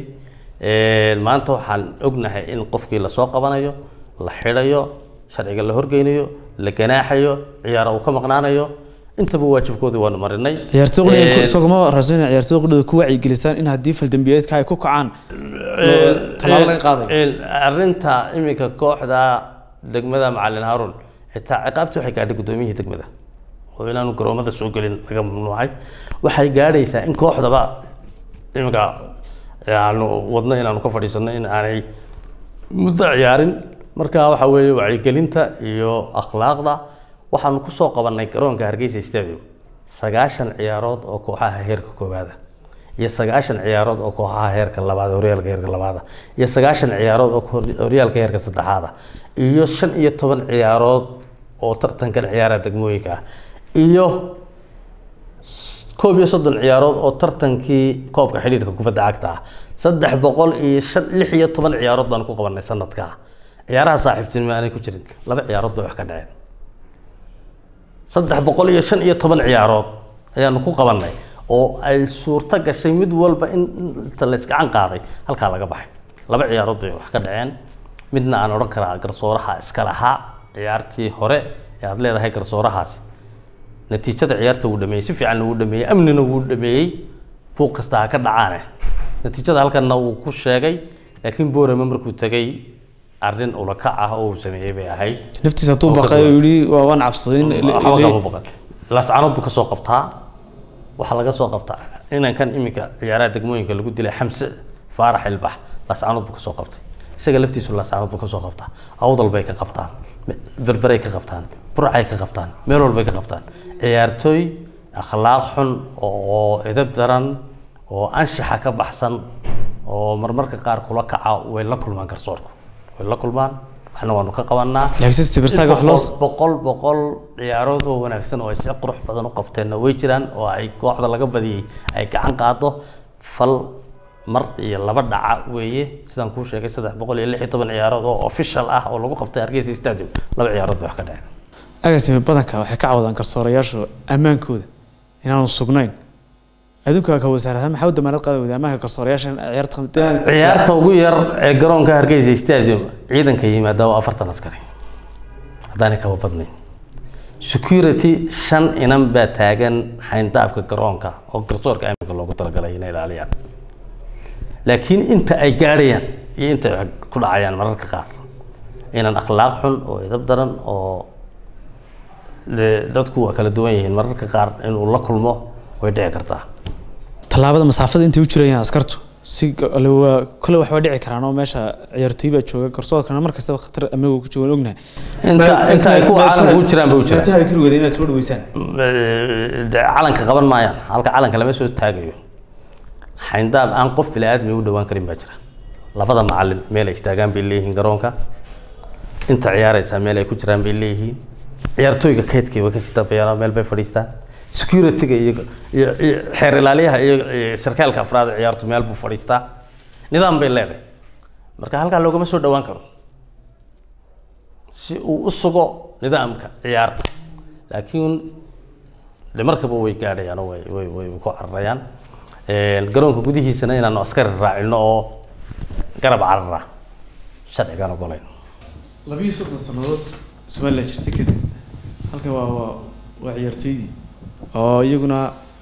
maanta waxaan ognahay in qofkii lasoo qabanayo la xidhayo sharciga la horgeynayo la ganaaxayo ciyaara uu ka maqnaanayo intaba waajibkoodii waanu marinay ciyaartoy qudhida soo kama horeyso inay ciyaartoy qudhida ku wacyigelisaan in haddii faldambiyeedka ay ku kacaan tallaabo laga qaadayo arrinta iminka kooxda degmada macalin haarun xitaa ciqaabtii waxay gaadhay guddoomiyihii degmada oo inaanu garoomada soo gelin laga mamnuucay waxay gaadhaysaa in kooxdaba iminka aanu wadno inaanu ka fadhiisano in aanay muddo ciyaarin marka waxa weeye wacyigelinta iyo akhlaaqda waxaanu kusoo qabanay garoonka hargeysa stadium sagaashan ciyaarood oo kooxaha heerka koowaada iyo sagaashan ciyaarood oo kooxaha heerka labaad horyaalka heerka labaada iyo sagaashan ciyaarood oo horyaalka heerka saddexaada iyo shan iyo toban ciyaarood oo tartankan ciyaaraha degmooyinka ah iyo koob iyo soddon ciyaarood oo tartankii koobka xidhiirka kubadda cagta ah saddex boqol iyo shan lix iyo toban ciyaarood baan ku qabanay sanadkaa ciyaaraha saaxiibtinimo aanay ku jirin laba ciyaarood bay wax ka dhaceen saddex boqol iyo shan iyo toban ciyaarood ayaanu ku qabanay oo ay suurto gashay mid walba in inta la isgacan qaaday halkaa laga baxay laba ciyaarood bay wax ka dhaceen midna aan odhan karaa garsooraha iska lahaa ciyaartii hore ee aada leedahay garsoorahaasi natiijada ciyaarta wuu dhameeyey si fiicanna wuu dhameeyey amnina wuu dhameeyey buuq kasta ha ka dhacaane natiijada halkanna wuu ku sheegay laakiin boorama markuu tegay arrin ulakac ah oo uu sameeyey bay ahayd naftiisa hadduu baqay oo yidhi waa waan cabsaday in waxba kama baqan laascanood buu ka soo qabtaa waxaa laga soo qabtaa inankan iminka ciyaaraha degmooyinka lagu dilay xamse faarax ilbax laascanood buu ka soo qabtay isaga laftiisu laascanood buu ka soo qabtaa awdal bay ka qabtaan berberay ka qabtaan burcay ka qabtaan meel walbay ka qabtaan ciyaartooy akhlaaq xun oo edab daran oo anshaxa ka baxsan oo marmarka qaar kula kaca way la kulmaan garsoorku way la kulmaan waxna waanu ka qabanaa laakiin sibirsaga wax loo boqol boqol ciyaarood oo wanaagsan oo ay si qurux badan u qabteenna way jiraan oo ay kooxda laga badiyey ay gacan qaado fal mar iyo laba dhaca weeye sidaan kuu sheegay saddex boqol iyo lix iyo toban ciyaarood oo official ah oo lagu qabtay hargeysa stadium laba ciyaarood bay wax ka dhaceen agaasime badanka waxay ka cawdaan garsoorayaashu ammaankooda inaanu sugnayn adduunka ka wasaaradaha maxaa u damaanad qaada wada ammaanka garsoorayaasha in ciyaarta ciyaarta ugu yar ee garoonka hargeysa stadium ciidanka yimaada waa afartan askari haddaanay kaba badnayn security shan inan baa taagan xayndaabka garoonka oo garsoorka amniga loogu talagalay inay ilaaliyaan laakiin inta ay gaadhayaan iyo inta ay ku dhacayaan mararka qaar inan akhlaaq xun oo edab daran oo de- dadku waa kala duwan yihiin mararka qaar inuu la kulmo way dhici kartaa tallaabada masaafada intay u jirayaan askartu si waa kole waxba dhici karaan oo meesha ciyaartooy baa jooga garsoorkana mar kastaba khatar amniga ku joogan ognahay inta inta ay kuwa caalamka u jiraan bay u jiraan meetaha kari wada inaad soo dhaweysaan de calanka qaban maayaan halka calanka lama soo taagayo xayndaab aan qof bili-aadmi u dhowaan karin baa jira labada macalin meel ay istaagaan bay leeyihiin garoonka inta ciyaaraysaa meel ay ku jiraan bay leeyihiin ciyaartooyga keydkii way kasii dambeeyaan meel bay fadhiistaan security-ga iyo iyo iyo xeer ilaaliyaha iyo iyo sarkaalka afraad ee ciyaartu meel buu fadhiistaa nidaam bay leedahay marka halkaa loogama soo dhowaan karo si uu u sugo nidaamka ciyaarta laakiin de markaba way gaadhayaan oo way way way ku cararayaan garoonka gudihiisana inaanu askari raacino oo garab carara sharcigaan ogolayn labiyo soddon sannadood somalilan jirtay kadib halkan waa waa waa ciyaartooydii oo iyaguna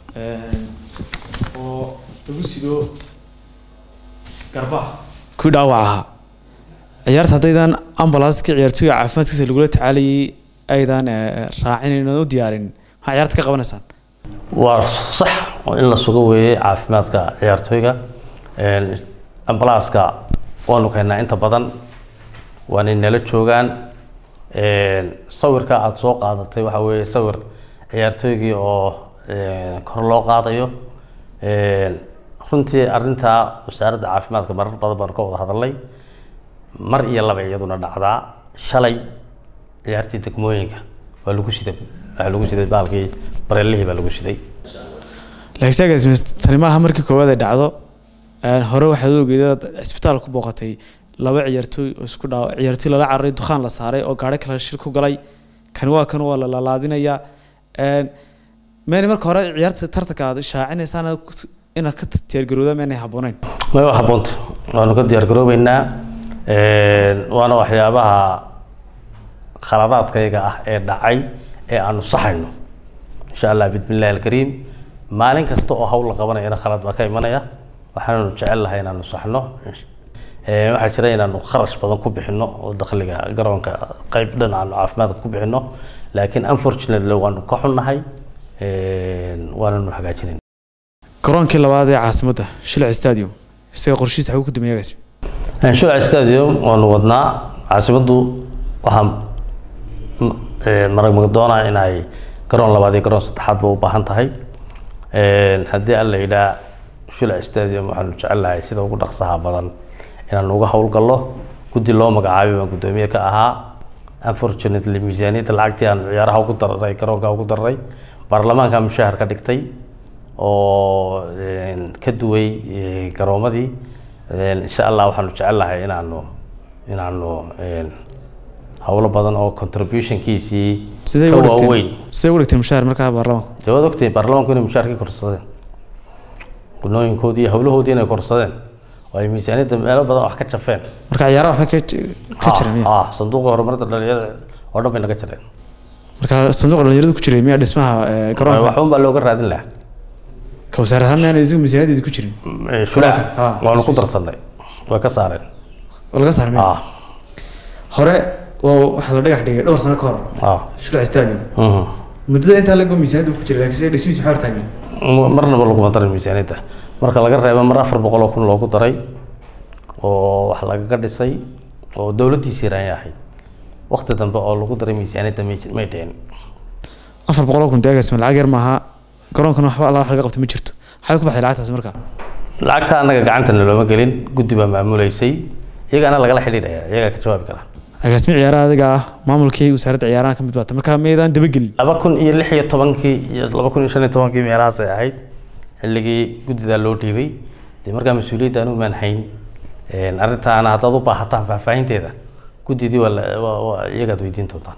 oo lagu sido garbaha kuwii dhaawac ahaa ciyaarta haddaydan ambulanska ciyaartooyga caafimaadkiisa lagula tacaalayay aydan raacin u diyaarin maxaa ciyaarta ka qabanaysaan waa sax oo in la sugo weeye caafimaadka ciyaartooyga ambalaaska waanu keennaa inta badan waanay nala joogaan sawirka aada soo qaadatay waxa weeye sawir ciyaartooygii oo kor loo qaadayo runtii arrintaa wasaaradda caafimaadka marar badan baan ka wada hadalnay mar iyo laba iyaduna dhacdaa shalay ciyaartii degmooyinka waa lagu siday waxaa lagu siday baalkii bareelihii baa lagu siday laakiin tani maaha markii koowaad ay dhacdo hore waxaad ogeeda cisbitaal ku booqatay laba ciyaartooy oo isku dhaaw ciyaartooy lala cararay dukhaan la saaray oo gaari kale shir ku galay kan waa kan waa la lalaadinayaa meena marka hore ciyaarta tartanka aad shaacinaysaan inaad ka diyaargarowda meenay habbooneyn may waa habboonta waanu ka diyaar garoobeynaa waana waxyaabaha khaladaadkayga ah ee dhacay ee aanu saxayno insha allah bismillahi alkariim maalin kasta oo hawl la qabanayana khalad baa ka imanaya waxaanu jecel lahay inaanu saxno waxaa jira inaanu kharash badan ku bixino oo dakhliga garoonka qayb dhan aanu caafimaadka ku bixino laakiin unfortunately waanu ka xunnahay waananu hagaajinayn garoonkii labaad ee caasimadda shilc stadium isaga qorshihiisa xaguu ku dameeyagaas shilc stadium waanu wadnaa caasimaddu waxaa marag magdoona inay garoon labaad iyo garoon saddexaadba u baahan tahay haddii alla yidhaa shilc stadium waxaanu jecelnahay sida ugu dhaqsaha badan inaanu uga howlgallo guddi loo magacaabay baan guddoomiye ka ahaa unfortunately miisaaniyadda lacagtii aan ciyaaraha ugu dararay garoonka ugu dararay baarlamaanka mushahar ka dhigtay oo ka duway garoomadii insha allah waxaanu jecelnahay inaanu inaanu howlo badan oo contributionkiisii sidee ka u dhigteen waaweyn sidee u dhigteen mushaar markaa baarlamaanku dee waad ogtahay baarlamaanku inay mushaharkii korsadeen gunooyinkoodii iyo howlahoodii inay korsadeen oo ay miisaaniyadda meelo badan wax ka jafeen marka ciyaaraha waxba ka ka jira miya ah sanduuqa horumarinta dhalinyarada oo dhan bay naga jireen marka sanduuqa dhalinyaradu ku jiray miya dhismaha ee, garoonka waxun baa looga raadin lahaa ka wasaar ahaan miyaana isigu miisaaniyadeedi ku jirin shulaac Ah, waanu ku darsanay way ka saareen oo laga saar miya ah hore waa waxaa la dhagax dhigay dhowr sano ka hor ah shulc stadium mhm. muddada intaa lagba miisaaniyaddu ku jiray laakiin se dhismiis maxaa hortaagnay marnaba laguma darin miisaaniyadda marka laga reebo mar afar boqol oo kun loogu daray oo wax lagaga dhisay oo dowladdiisii raanya ahayd waqti dambe oo lagu daray miisaaniyadda may may dhicin afar boqol oo kun deegaas ma lacag yar maaha garoonkana waxba alla wax laga qabta ma jirto maxay ku baxday lacagtaas marka lacagta annaga gacantana looma gelin guddi baa maamuleysay iyagaana lagala xidhiidhaya iyagaa ka jawaabi kara agaasmi ciyaaraha adiga ah maamulkii wasaaradda ciyaaraha ka mid baata marka miyaydaan dabagelin laba kun iyo lix iyo tobankii iyo laba kun iyo shan iyo tobankii meelahaas ay ahayd xilligii guddidaa loo dhiibay dee markaa mas-uuliyadda anigu maan hayn arrintaana haddaad u baahataan faahfaahinteeda guddidii waa la- waa waa iyagaad weydiin doontaan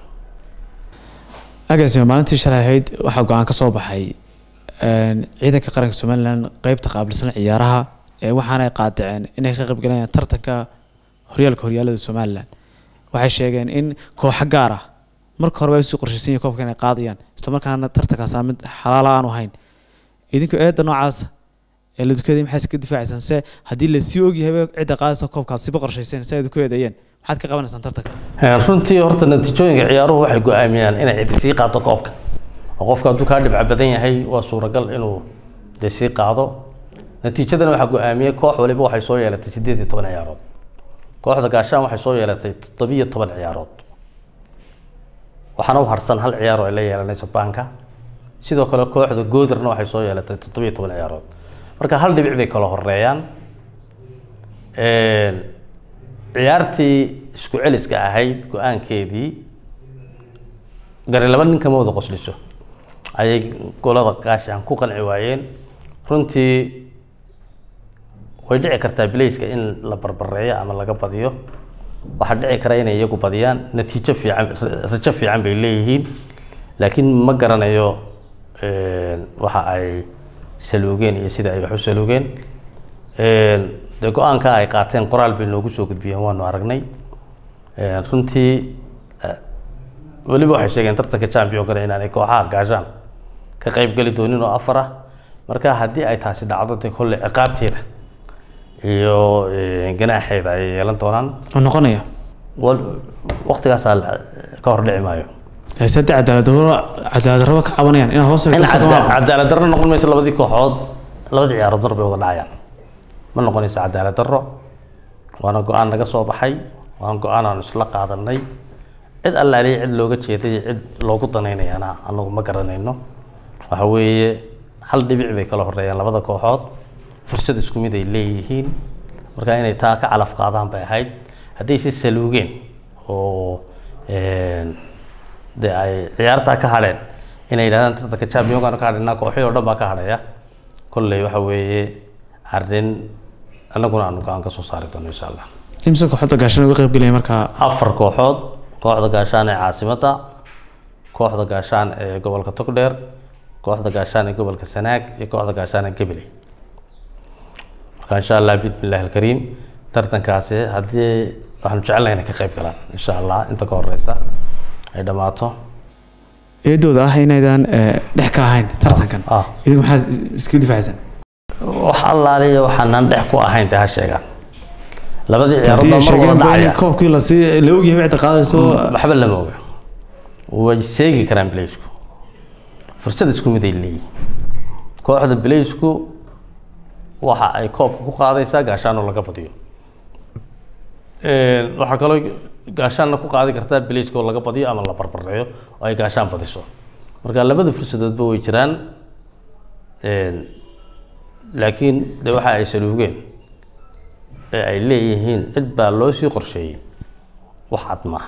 agaasima maalintii shalay ahayd waxaa go-aan ka soo baxay een, ciidanka qaranka somalilan qeybta qaabilsan ciyaaraha ee waxaana ay qaadaceen inay ka qaybgalayaan tartanka horyaalka horyaalada somalilan waxay sheegeen in kooxo gaar ah marka hore waa usii qorshaysan yihiin koobka inay qaadayaan islamarkaana tartankaas aan mid xalaala aanu ahayn idinku eedda noocaasa ee la dukaday maxay iska difaacaysaan se haddii lasii ogyahay cidda qaadaysa koobkaas siba qorshayseen si ay ku eedeeyeen maxaad ka qabanaysaan tartanka runtii horta natiijooyinka ciyaaruhu waxay go-aamiyaan inay cidi sii qaado koobka oo qofka hadduu kaa dhibca badan yahay waa suuragal inuu dee sii qaado natiijadana waxaa go-aamiyey koox waliba waxay soo yeelatay siddeed iyo toban ciyaarood kooxda gaashaan waxay soo yeelatay toddobiyo toban ciyaarood waxaana u harsan hal ciyaar oo ay la yeelanayso baanka sidoo kale kooxda goodarna waxay soo yeelatay toddobiyo toban ciyaarood marka hal dhibic bay kala horeeyaan ciyaartii isku celiska ahayd go-aankeedii gari laba nin kama wada qosliso ayay golada gaashaan ku qanci waayeen runtii way dhici kartaa bilayska in la barbareeyo ama laga badiyo waxaa dhici kara inay iyagu badiyaan natiijo fiican rajo fiican bay leeyihiin laakiin ma garanayo waxa ay saluugeen iyo sida ay wax u saluugeen dee go-aanka ay qaateen qoraal bay noogu soo gudbiyeen waanu aragnay runtii weliba waxay sheegeen tartanka championkana inaanay kooxaha gaashaan ka qayb geli doonin oo afar ah marka haddii ay taasi dhacdo dee kolle ciqaabteeda iyo ganaaxeeda ay yeelan doonaan oo noqonaya waktigaasaa ka hor dhici maayo sadde cadaalad darro cadaalad darraba ka cabanayaan inaa hoos in cadaalad darro noqon mayso labadii kooxood labadii ciyaarood mar bay wada dhacayaan ma noqonayso cadaalad darro waana go-aan naga soo baxay waana go-aan aanu isla qaadanay cid allaaliya cid looga jeeday cid loogu danaynayana anagu ma garanayno waxa weeye hal dhibic bay kala horeeyaan labada kooxood fursad isku mid ay leeyihiin marka inay taa ka calaf qaadaan bay ahayd hadday si saluugeen oo de ay ciyaartaa ka hadheen inay yidhahdaan tartanka championkan ka hadhaynaa kooxihii oo dhan baa ka hadhaya kolley waxa weeye arrin annaguna aanu go-aan ka soo saari doono insha allah imse kooxda gaashaan uga qayb gelaya markaa afar kooxood kooxda gaashaan ee caasimadda kooxda gaashaan ee gobolka togdheer kooxda gaashaan ee gobolka sanaag iyo kooxda gaashaan ee gabiley marka insha allah bismillahi alkariim tartankaasi haddii waxaanu jecelnahay inay ka qayb galaan insha allah inta ka horeysa ay dhammaato eedooda ah inaydaan dhex ka ahayn tartankan ah idinku maxaa iska difaacsan wax allaaliya waxaanan dhex ku ahayn dee ha sheegaan labadii haddii ciyaarood ay mar sheegeen wada ba in dhacaya koobkii lasii la ogyahay cidda qaadayso waxba lama oga way seegi karaan bileysku fursad isku mid ay leeyihin kooxda bileysku waxa ay koobka ku qaadaysaa gaashaanoo laga badiyo waxaa kaloo gaashaanna ku qaadi kartaa bilayska oo laga badiyo ama la barbareeyo oo ay gaashaan badiso marka labada fursadoodba way jiraan laakiin de waxa ay saluugeen ee ay leeyihiin cid baa loo sii qorsheeyey wax cad maaha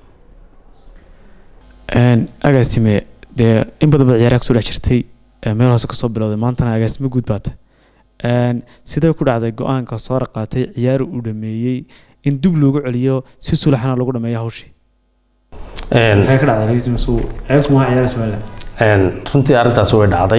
agaasime dee in badan baad ciyaaraha kusoo dhex jirtay ee meel hoose kasoo bilowday maantana agaasimo guud baata sidee ku dhacday go-aanka soo raqaatay ciyaar uu dhameeyey in dib loogu celiyo si sulaxana lagu dhameeyo hawshii maxay ka dhacday agaasime suu ceebku maha ciyaara somaliland runtii arrintaasi way dhacday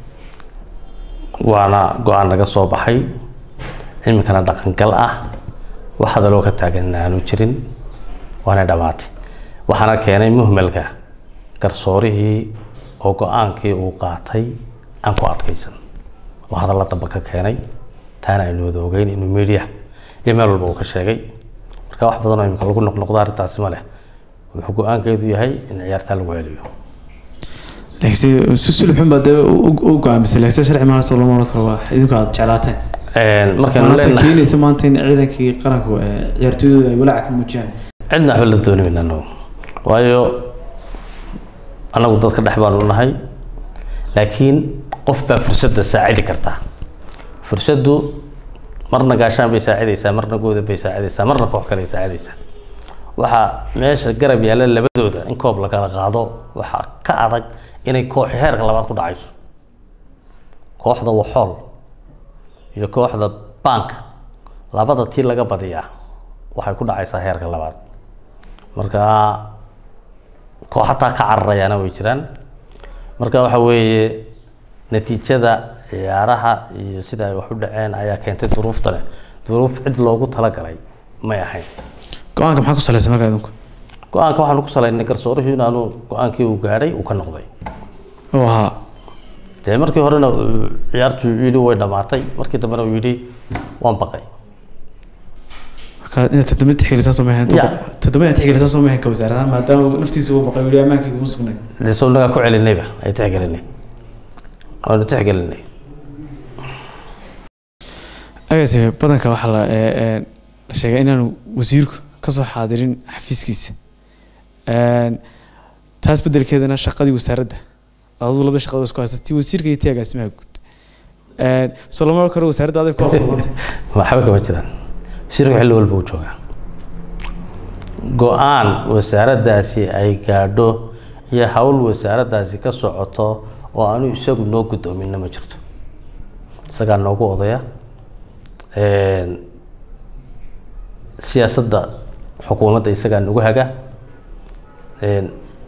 waana go-aan naga soo baxay iminkana dhaqangal ah wax hadaloo ka taagan in aanu jirin waana dhammaatay waxaana keenay muhmalka garsoorihii oo go-aankii uu qaatay aan ku adkaysan oo hadalla damba ka keenay taana aynu wada ogeyn inuu media iyo meel walba uu ka sheegay marka wax badan oo iminka lagu noqnoqdo arrintaasi ma leh wuxuu go-aankeedu yahay in ciyaartaa lagu celiyo laakiin si sulxun baa dee u go-aamisay laakiin sharci maana soo lama oran karo waa idinku aad jeclaateen markaynu maanta leenahay keenaysa maanta in ciidankii qaranku ee ciyaartooydooda ay walaaca ka muujiyaan cidna waxba la dooni mayna anagu waayo anagu dadka dhex baanu nahay laakiin qof baa fursadda saacidi kartaa fursaddu marna gaashaan bay saacidaysaa marna gooda bay saacidaysaa marna koox kale ay saacidaysaa waxaa meesha garab yaalla labadooda in koob la kala qaado waxaa ka adag inay kooxi heerka labaad ku dhacayso kooxda waxool iyo kooxda banka labada tii laga badiyaa waxay ku dhacaysaa heerka labaad marka kooxataa ka cararayaana way jiraan marka waxa weeye natiijada ciyaaraha iyo sida ay wax u dhaceen ayaa keentay duruufta leh duruuf cid loogu talagalay may ahayn go-aanka maxaa ku salaysan markaa idinku go-aanka waxaanu ku salaynay garsoorihii inaanu go-aankii uu gaadhay uu ka noqday oo ahaa dee markii horena uu ciyaartu yidhi way dhammaatay markii dambena uu yidhi waan baqay marka inaad toddoba tixgelisaa soo mahayn Ya. toddoba inaad tixgelisaa soo mahayn ka wasaaradaha maadaama uu naftiisa uu baqay uu yihi ammaankii kuma sugnay dee soo nagaa ku celinayba ay tixgelinay waanu tixgelinay agaasi badanka waxaa la ee, ee, la sheegay inaanu wasiirku kasoo xaadirin xafiiskiisa Een, taas bedelkeedana shaqadii wasaaradda aduu laba shaqada isku haysa tii wasiirka iyo tii agaasimaha guud Een, soo lama oran karo wasaaradda adag ku afduubantay waxba kama jiraan shirku xilli walba uu joogaa go-aan wasaaraddaasi ay gaadho iyo hawl wasaaraddaasi ka socoto oo aanu isagu noo guddoominna ma jirto isagaa noogu odaya Een, siyaasadda xukuumadda isagaa nagu haga Een,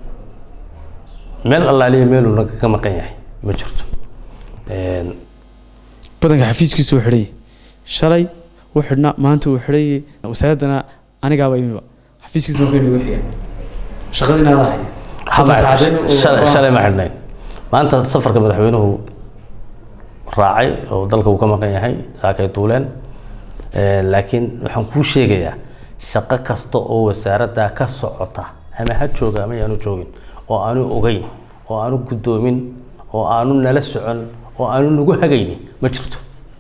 meel allaaliya meeluu naga ka maqan yahay ma jirto Een, badanka xafiiskiisu uu xidhay shalay u xidhna maanta uu xidhay wasaaraddana anigaaba imiba xafiiskiisa markay nagu xiga shaqadii inaada haya Saddex saacadeed oo- shalay shalay ma xidhnayn maanta safarka madaxweynuhu raacay oo dalka uu ka maqan yahay saakay duuleen Eh, laakiin waxaan kuu sheegayaa shaqo kasta oo wasaaradda ka socota ama ha jooga ama yaanu joogin oo aanu ogeyn oo aanu guddoomin oo aanu nala socon oo aanu nagu hagaynin ma jirto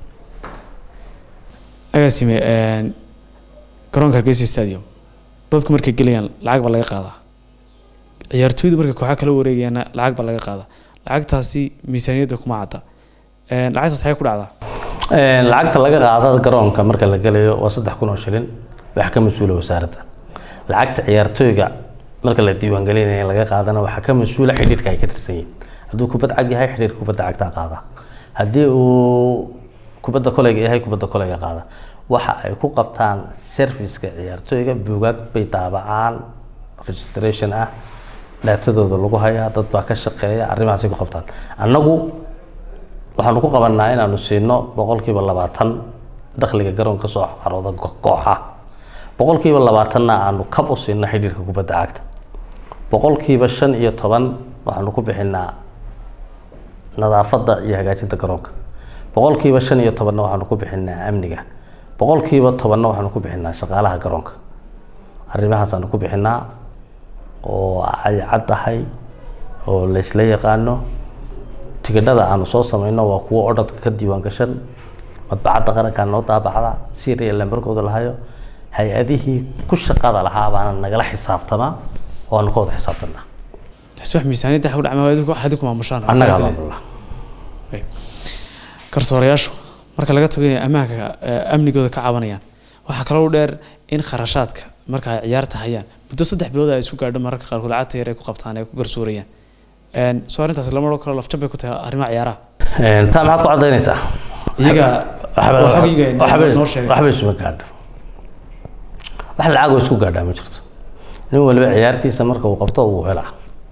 agaasime een, garoonka hargeysa stadium dadku markay gelayaan lacag baa laga qaadaa ciyaartooydu markay kooxa kala wareegayaanna lacag baa laga qaadaa lacagtaasi miisaaniyadda kuma cadda Een, lacagtaas waxay ku dhacdaa Een, lacagta laga qaado garoonka marka la gelayo waa saddex kun oo shilin wax ka mas-uula wasaaradda lacagta ciyaartooyga marka la diiwaangelinaya laga qaadana waxaa ka mas-uula xidhiidhka ay ka tirsan yihiin hadduu kubad cag yahay xidhiidhka kubadda cagtaa qaada haddii uu kubadda koleyga yahay kubadda koleyga qaada waxa ay ku qabtaan serviceka ciyaartooyga buugaag bay daabacaan registration ah dhaatadooda lagu hayaa dad baa ka shaqeeya arrimahaasay ku qabtaan annagu waxaanu ku qabanaa inaanu siino boqolkiiba labaatan dakhliga garoonka soo carooda go- kooxa boqolkiiba labaatanna aanu kab u siino xidhiirka kubadda cagta boqolkiiba shan iyo toban waxaanu ku bixinaa nadaafadda iyo hagaajinta garoonka boqolkiiba shan iyo tobanna waxaanu ku bixinaa amniga boqolkiiba tobanna waxaanu ku bixinaa shaqaalaha garoonka arrimahaasaan ku bixinaa oo ay caddahay oo laysla yaqaano tigidhada aanu soo samayno waa kuwo odhadka ka diiwaan gashan madbacadda qarankaa noo daabacda syria lambarkooda lahayo hay-adihii ku shaqada lahaa baana nagala xisaabtamaa oo aanu ka wada xisaabtanaa taasi wax miisaaniyadda waxa ku dhacma adigu waxaad ku maamushaan annaga alhamdulillah garsoorayaashu marka laga tago inay ammaanka eh, amnigooda ka cabanayaan waxaa kaloo dheer in kharashaadka marka ay ciyaarta hayaan muddo saddex bilood ay isu gaadho mararka qaarkood lacagta yar ay ku qabtaan ay ku garsoorayaan Een, soo arrintaas lama odhan karo lafjab bay ku tahay arrimaha ciyaaraha Een, taa maxaad ku cadaynaysaa iyaga waxba waa xogayga waxba- noo sheegay waxba isuma gaadho wax lacag oo isku gaadhaa ma jirto nin waliba ciyaartiisa marka uu qabto uu helaa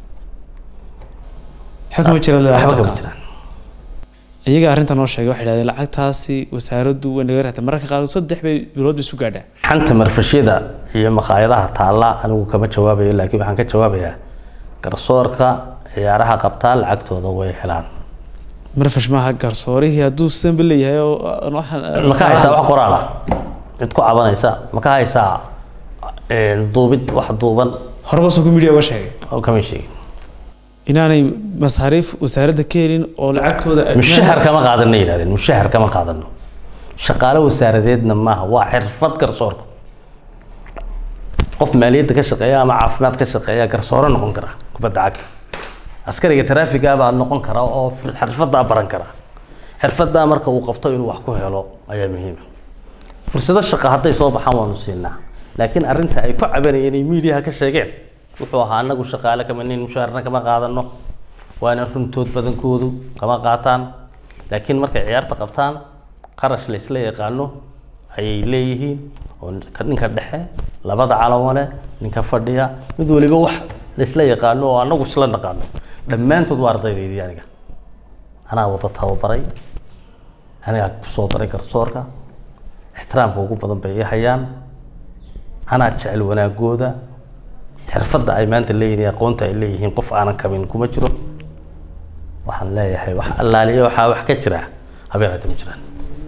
xog kama jira leedahay waxba kama dalka. jiraan iyaga arrinta noo sheegay waxay dhahdeen lacagtaasi wasaaraddu way naga raatay mararka qaarkood saddex bay bilood bay isu gaadhaa xanta marfashyada iyo makhaayadaha taalla anigu kama jawaabayo laakiin waxaan ka jawaabayaa garsoorka ciyaaraha qabtaa lacagtooda way helaan marfash maaha garsoorihii hadduu sanba leeyahay oo aan waxaan- ma ka haysaa wax qoraal ah cid ku cabanaysa ma ka haysaa een, duubid wax duuban horeba soo media uga sheegay oo kama sheegin inaanay masaariif wasaaradda ka helin oo lacagtooda mushahar kama qaadano yidhahdeen mushahar kama qaadano shaqaale wasaaradeedna maaha waa xirfad garsoorka qof maaliyadda ka shaqeeya ama caafimaad ka shaqeeya garsooro noqon kara kubadda cagta askariga taraafiga baa noqon kara oo xirfadaa baran kara xirfadaa marka uu qabto inuu wax ku helo ayaa muhiima fursado shaqo hadday soo baxaan waanu siinaa laakiin arrinta ay ku cabanayeen ay miidiyaha ka sheegeen wuxuu ahaa anagu shaqaale kama nin mushaharna kama qaadano waana runtood badankoodu kama qaataan laakiin markay ciyaarta qabtaan qarash la isla yaqaano ayay leeyihiin oo ka- ninka dhexe labada calamale ninka fadhiya mid waliba wax la isla yaqaano oo anagu isla naqaano dhammaantood waa ardaydeydii aniga anaa wada tababaray anigaa kusoo daray garsoorka ixtiraamka ugu badan bay ii hayaan anaa jecel wanaagooda xirfadda ay maanta leeyihiin iyo aqoonta ay leeyihiin qof aanan kabin kuma jiro waxaan leeyahay wax allaaliyo waxaa wax ka jira habeenaata ma jiraan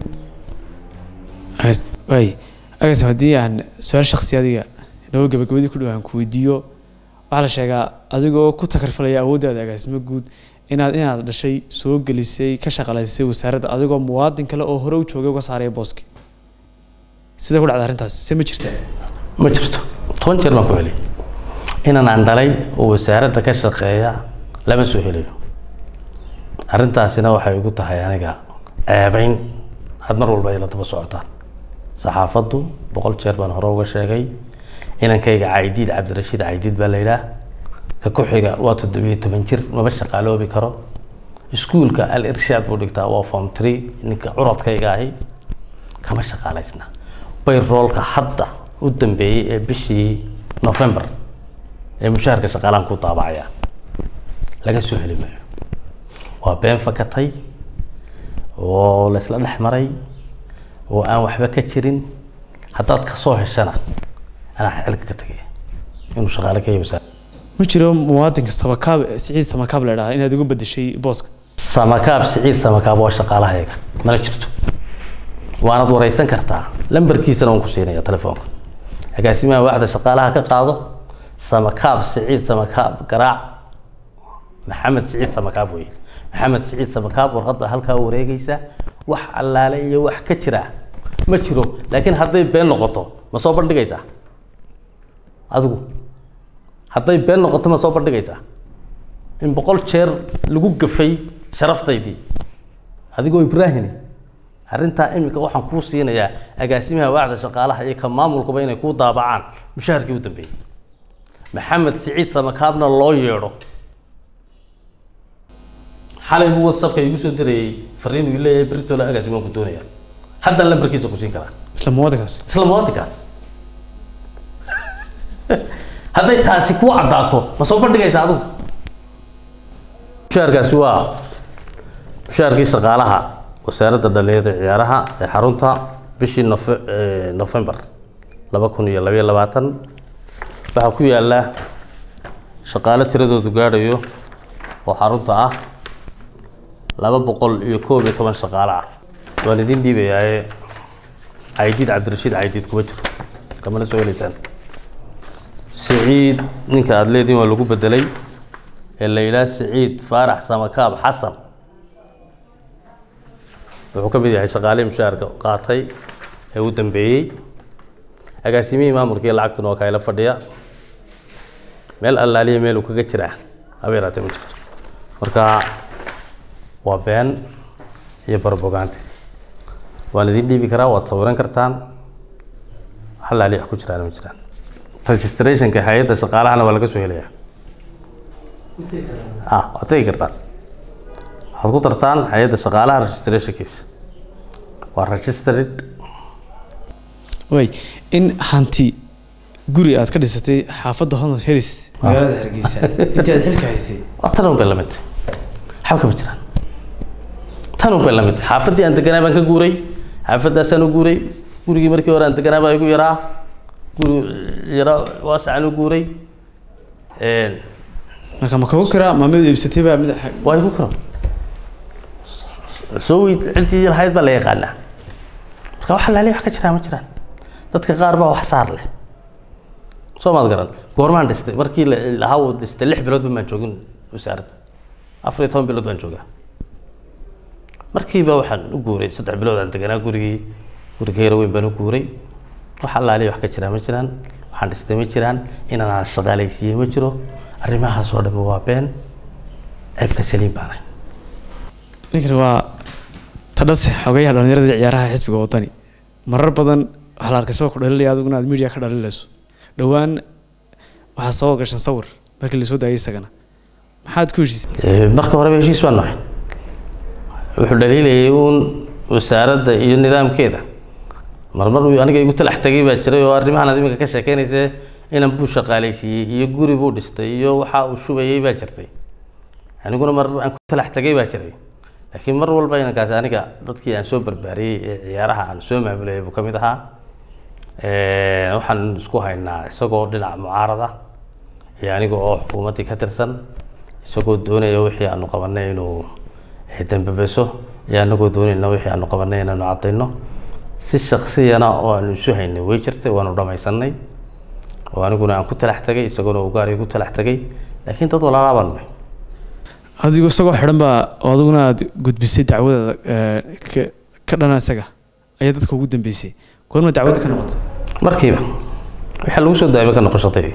Agas- waay agasim haddii aan su-aal shaksi adiga inagoo gabagabadii ku dhow aan ku weydiiyo waxaa la sheegaa adigoo ku takarfalaya awooddaada agaasimo guud inaad inaad dhashay soo gelisay ka shaqalaysay wasaaradda adigoo muwaadin kale oo hore u joogay uga saaraya booski sida ku dhacda arrintaas se ma jirtaa ma jirto toban jeer baan ku helay inan aan dhalay oo wasaaradda ka shaqeeya lama soo helayo arrintaasina waxay igu tahay aniga ceebayn aad mar walba ay la daba socotaan saxaafaddu boqol jeer baan hore uga sheegay inankayga caydiid cabdirashiid caydiid baa la yidhaah ka ku xiga waa toddobiyo toban jir maba shaqaaloobi karo iskuulka al irshaad buu dhigtaa waa form three ninka curadkayga ahi kama shaqaalaysna bayroolka hadda u dambeeyey ee bishii november ee mushaharka shaqaalaan ku daabacaya laga soo heli maayo waa been fakatay oo la isla dhex maray oo aan waxba ka jirin haddaad kasoo heshana anaa xilka ka tegaya inuu shaqaale ka yahay wasaarada ma jiro muwaadinka samakaab siciid samakaab la idhaha inaad uga bedeshay booska samakaab siciid samakaab waa shaqaalahayaga mana jirto waanad wareysan kartaa lambarkiisana waan ku siinaya telefoonka agaasimaha waaxda shaqaalaha ka qaado samakaab siciid samakaab garaac maxamed siciid samakaab wey maxamed siciid samakaab warqadda halkaa wareegaysa wax allaale iyo wax ka jira ma jiro laakiin hadday been noqoto ma soo bandhigaysaa adigu hadday been noqoto ma soo bandhigaysaa in boqol jeer lagu gafay sharaftaydii adigoo ibraahini arrintaa iminka waxaan kuu siinayaa agaasimaha waacda shaqaalaha iyo ka maamulkuba inay kuu daabacaan mushaharkii u dambeeyey maxamed siciid samakaabna loo yeedho xalay buu whatsappka igu soo dirayay fariin uu leeyahay beritoole agaasima ku doonaya haddaan lambarkiisa ku siin karaa isla muwaadinkaas isla muwaadinkaas hadday taasi kuu caddaato ma soo bandhigaysa adigu mushaharkaasi waa mushaharkii shaqaalaha wasaaradda dhalinyarada iyo ciyaaraha ee xarunta bishii nofe nofembar laba kun iyo labayo labaatan waxaa ku yaala shaqaale tiradoodu gaadhayo oo xarunta ah laba boqol iyo koob iyo toban shaqaale ah waan idin dhiibayaaye caydiid cabdirashiid caydiid kuma jiro kamana soo heleysaan siciid ninka aada leediin waa lagu bedelay ee la yidhaha siciid faarax samakaab xasan wuxuu ka mid yahay shaqaalihii mushaharka qaatay ee u dambeeyey agaasimihii maamulka iyo lacagtuna waa kaayla fadhiya meel allaaliya meel uu kaga jiraa haba yaraatee ma jirto marka waa been iyo barbogaante waan idin dhiibi karaa waad sawiran kartaan wax allaaliya wax ku jiraan ma jiraan registrationka hay-adda shaqaalahana waa laga soo helayaa ah waad tegi kartaan waxaad ku dartaan hay-adda shaqaalaha registrationkiisa waa registered way in hanti guri aad ka dhisatay xaafadda honor helis magaalada hargeysa intii aad xilka haysay waa tan un bay la mid waxba kama jiraan tan un bay la mid xaafaddii aan deganaa baan ka guuray xaafaddaasaan u guuray gurigii markii hore aan deganaa baa igu yaraa guri yaraa waasacaan u guuray marka ma kagu kiraa ma mid iibsatay baa mid waa igu karo soo weyd cidii lahayd baa la yaqaanaa marka wax laali wax ka jiraa ma jiraan dadka qaar baa wax saar leh soo maad garan goormaan dhistay markii la lahaa uu dhistay lix bilood baan joogin wasaaradda afar iyo toban bilood baan joogaa markiiba waxaan u guuray saddex bilood aan deganaa gurigii guriga yaro weyn baan u guuray wax allaaliya wax ka jiraa ma jiraan waxaan dhistay ma jiraan inaan shaqaalaysiiyey ma jiro arrimahaas oo dhan waa been ceebka saliim baanay ninkani waa tadhase xogayaha dhalinyarada iyo ciyaaraha xisbiga wadani marar badan waxaa la arkay soo ku dhalinaya adiguna aad media ka dhalinayso dhowaan waxaa soo gashan sawir markii lasoo daayay isagana maxaad ku heshiisay marka horeba heshiis baan nahay wuxuu dhaliilayay uun wasaaradda iyo nidaamkeeda marmar uu aniga igu talax tegay baa jiray oo arrimahan aad iminka ka sheekeynaysa inan buu shaqaalaysiiyey iyo guri buu dhistay iyo waxa uu shubayay baa jirtay aniguna mar aan ku talax tegay baa jiray laakiin mar walba inankaasi aniga dadkii aan soo barbaariyey ee ciyaaraha aan soo maamulayay buu ka mid ahaa waxaan isku haynaa isagoo dhinac mucaarada iyo aniga oo xukuumaddii ka tirsan isagoo doonaya wixii aanu qabanay inuu dambabeso iyo anagoo doonayna wixii aanu qabanay inaanu caddayno si shaksiyana oo aanu isu haynay way jirtay waanu dhamaysanay oo aniguna aan ku talax tagay isaguna uu gaari ku talax tagay laakiin dad walaalaa baan nahay adigu isagoo xidhan baa oo adiguna aad gudbisay dacwada ka ka dhana isaga ayaa dadka ugu dambeysay goorma dacwadda ka noqotay markiiba waxaa lagu soo daayba ka noqoshatay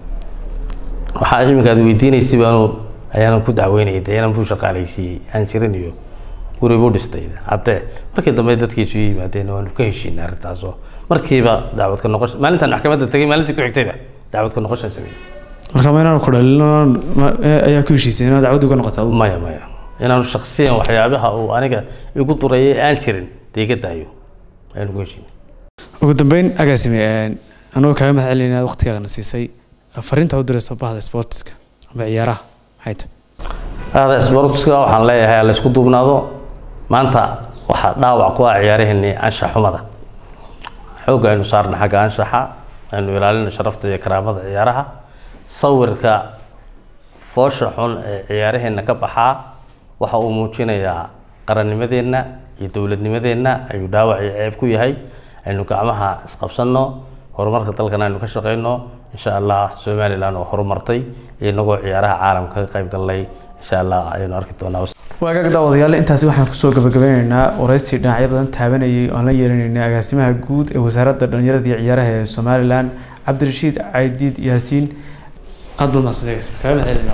waxaa iminka aad weydiinaysay baanu ayaanan ku dacweynayay dee inaan buu shaqaalaysiiyey aan jirin iyo guri buu dhistay haddee markii dambe dadkiisu yimaadeen waanu ka heshiinay arrintaasoo markiiba dacwad ka noqosh maalintaan maxkamadda tegay maalintii ku xigtayba dacwad ka noqoshan sameeyey marka ma inaanu ku dhalino ayaa ku heshiisay inaad dacwaddu ka noqotay adigu maya maya inaanu shaksiyan waxyaabaha uu aniga igu durayay aan jirin dee iga daayo ayaanu ku heshiinay ugu dambeyn agaasime anagoo kaaga mahad celinay inaad waqtigaagana siisay fariinta u dirayso bahda sportiska ama ciyaaraha maxay tahay aada sportska waxaan leeyahay la isku duubnaado maanta waxaa dhaawac ku ah ciyaaraheenii anshax xumada xoogga aynu saarna xagga anshaxa aynu ilaalina sharafta iyo karaamada ciyaaraha sawirka foosha xun ee ciyaaraheenna ka baxaa waxa uu muujinayaa qarannimadeenna iyo dowladnimadeenna ayuu dhaawac iyo ceeb ku yahay aynu gacmaha isqabsanno horumarka dalkan aynu ka shaqeyno insha allah somalilan oo horumartay inagoo ciyaaraha caalamka ka qayb gallay insha allah ayaynu arki doonaa waagaag daawadayaal intaasi waxaan kusoo gabagabeyneynaa waraysi dhinacyo badan taabanayay oan la yeelanaynay agaasimaha guud ee wasaaradda dhalinyarada iyo ciyaaraha ee somalilan cabdirashiid caydiid yaasiin qadal maasdeegas kaga mahadcelina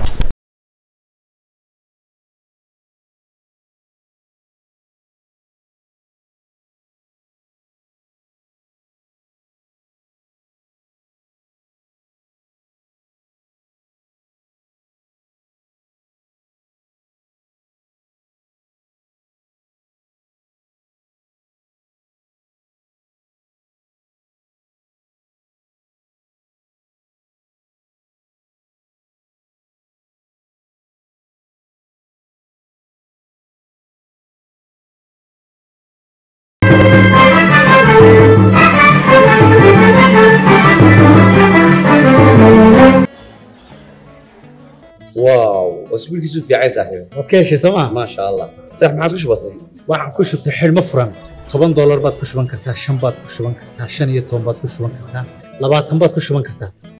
واو اسبوعك في عين صاحبي waad ka heshay sooma ما شاء الله صح ما عادش بسيط waxaan ku shubtay xidhmo furan toban doolar baad ku shuban kartaa shan baad ku shuban kartaa shan iyo toban baad ku shuban kartaa labaatan baad ku shuban kartaa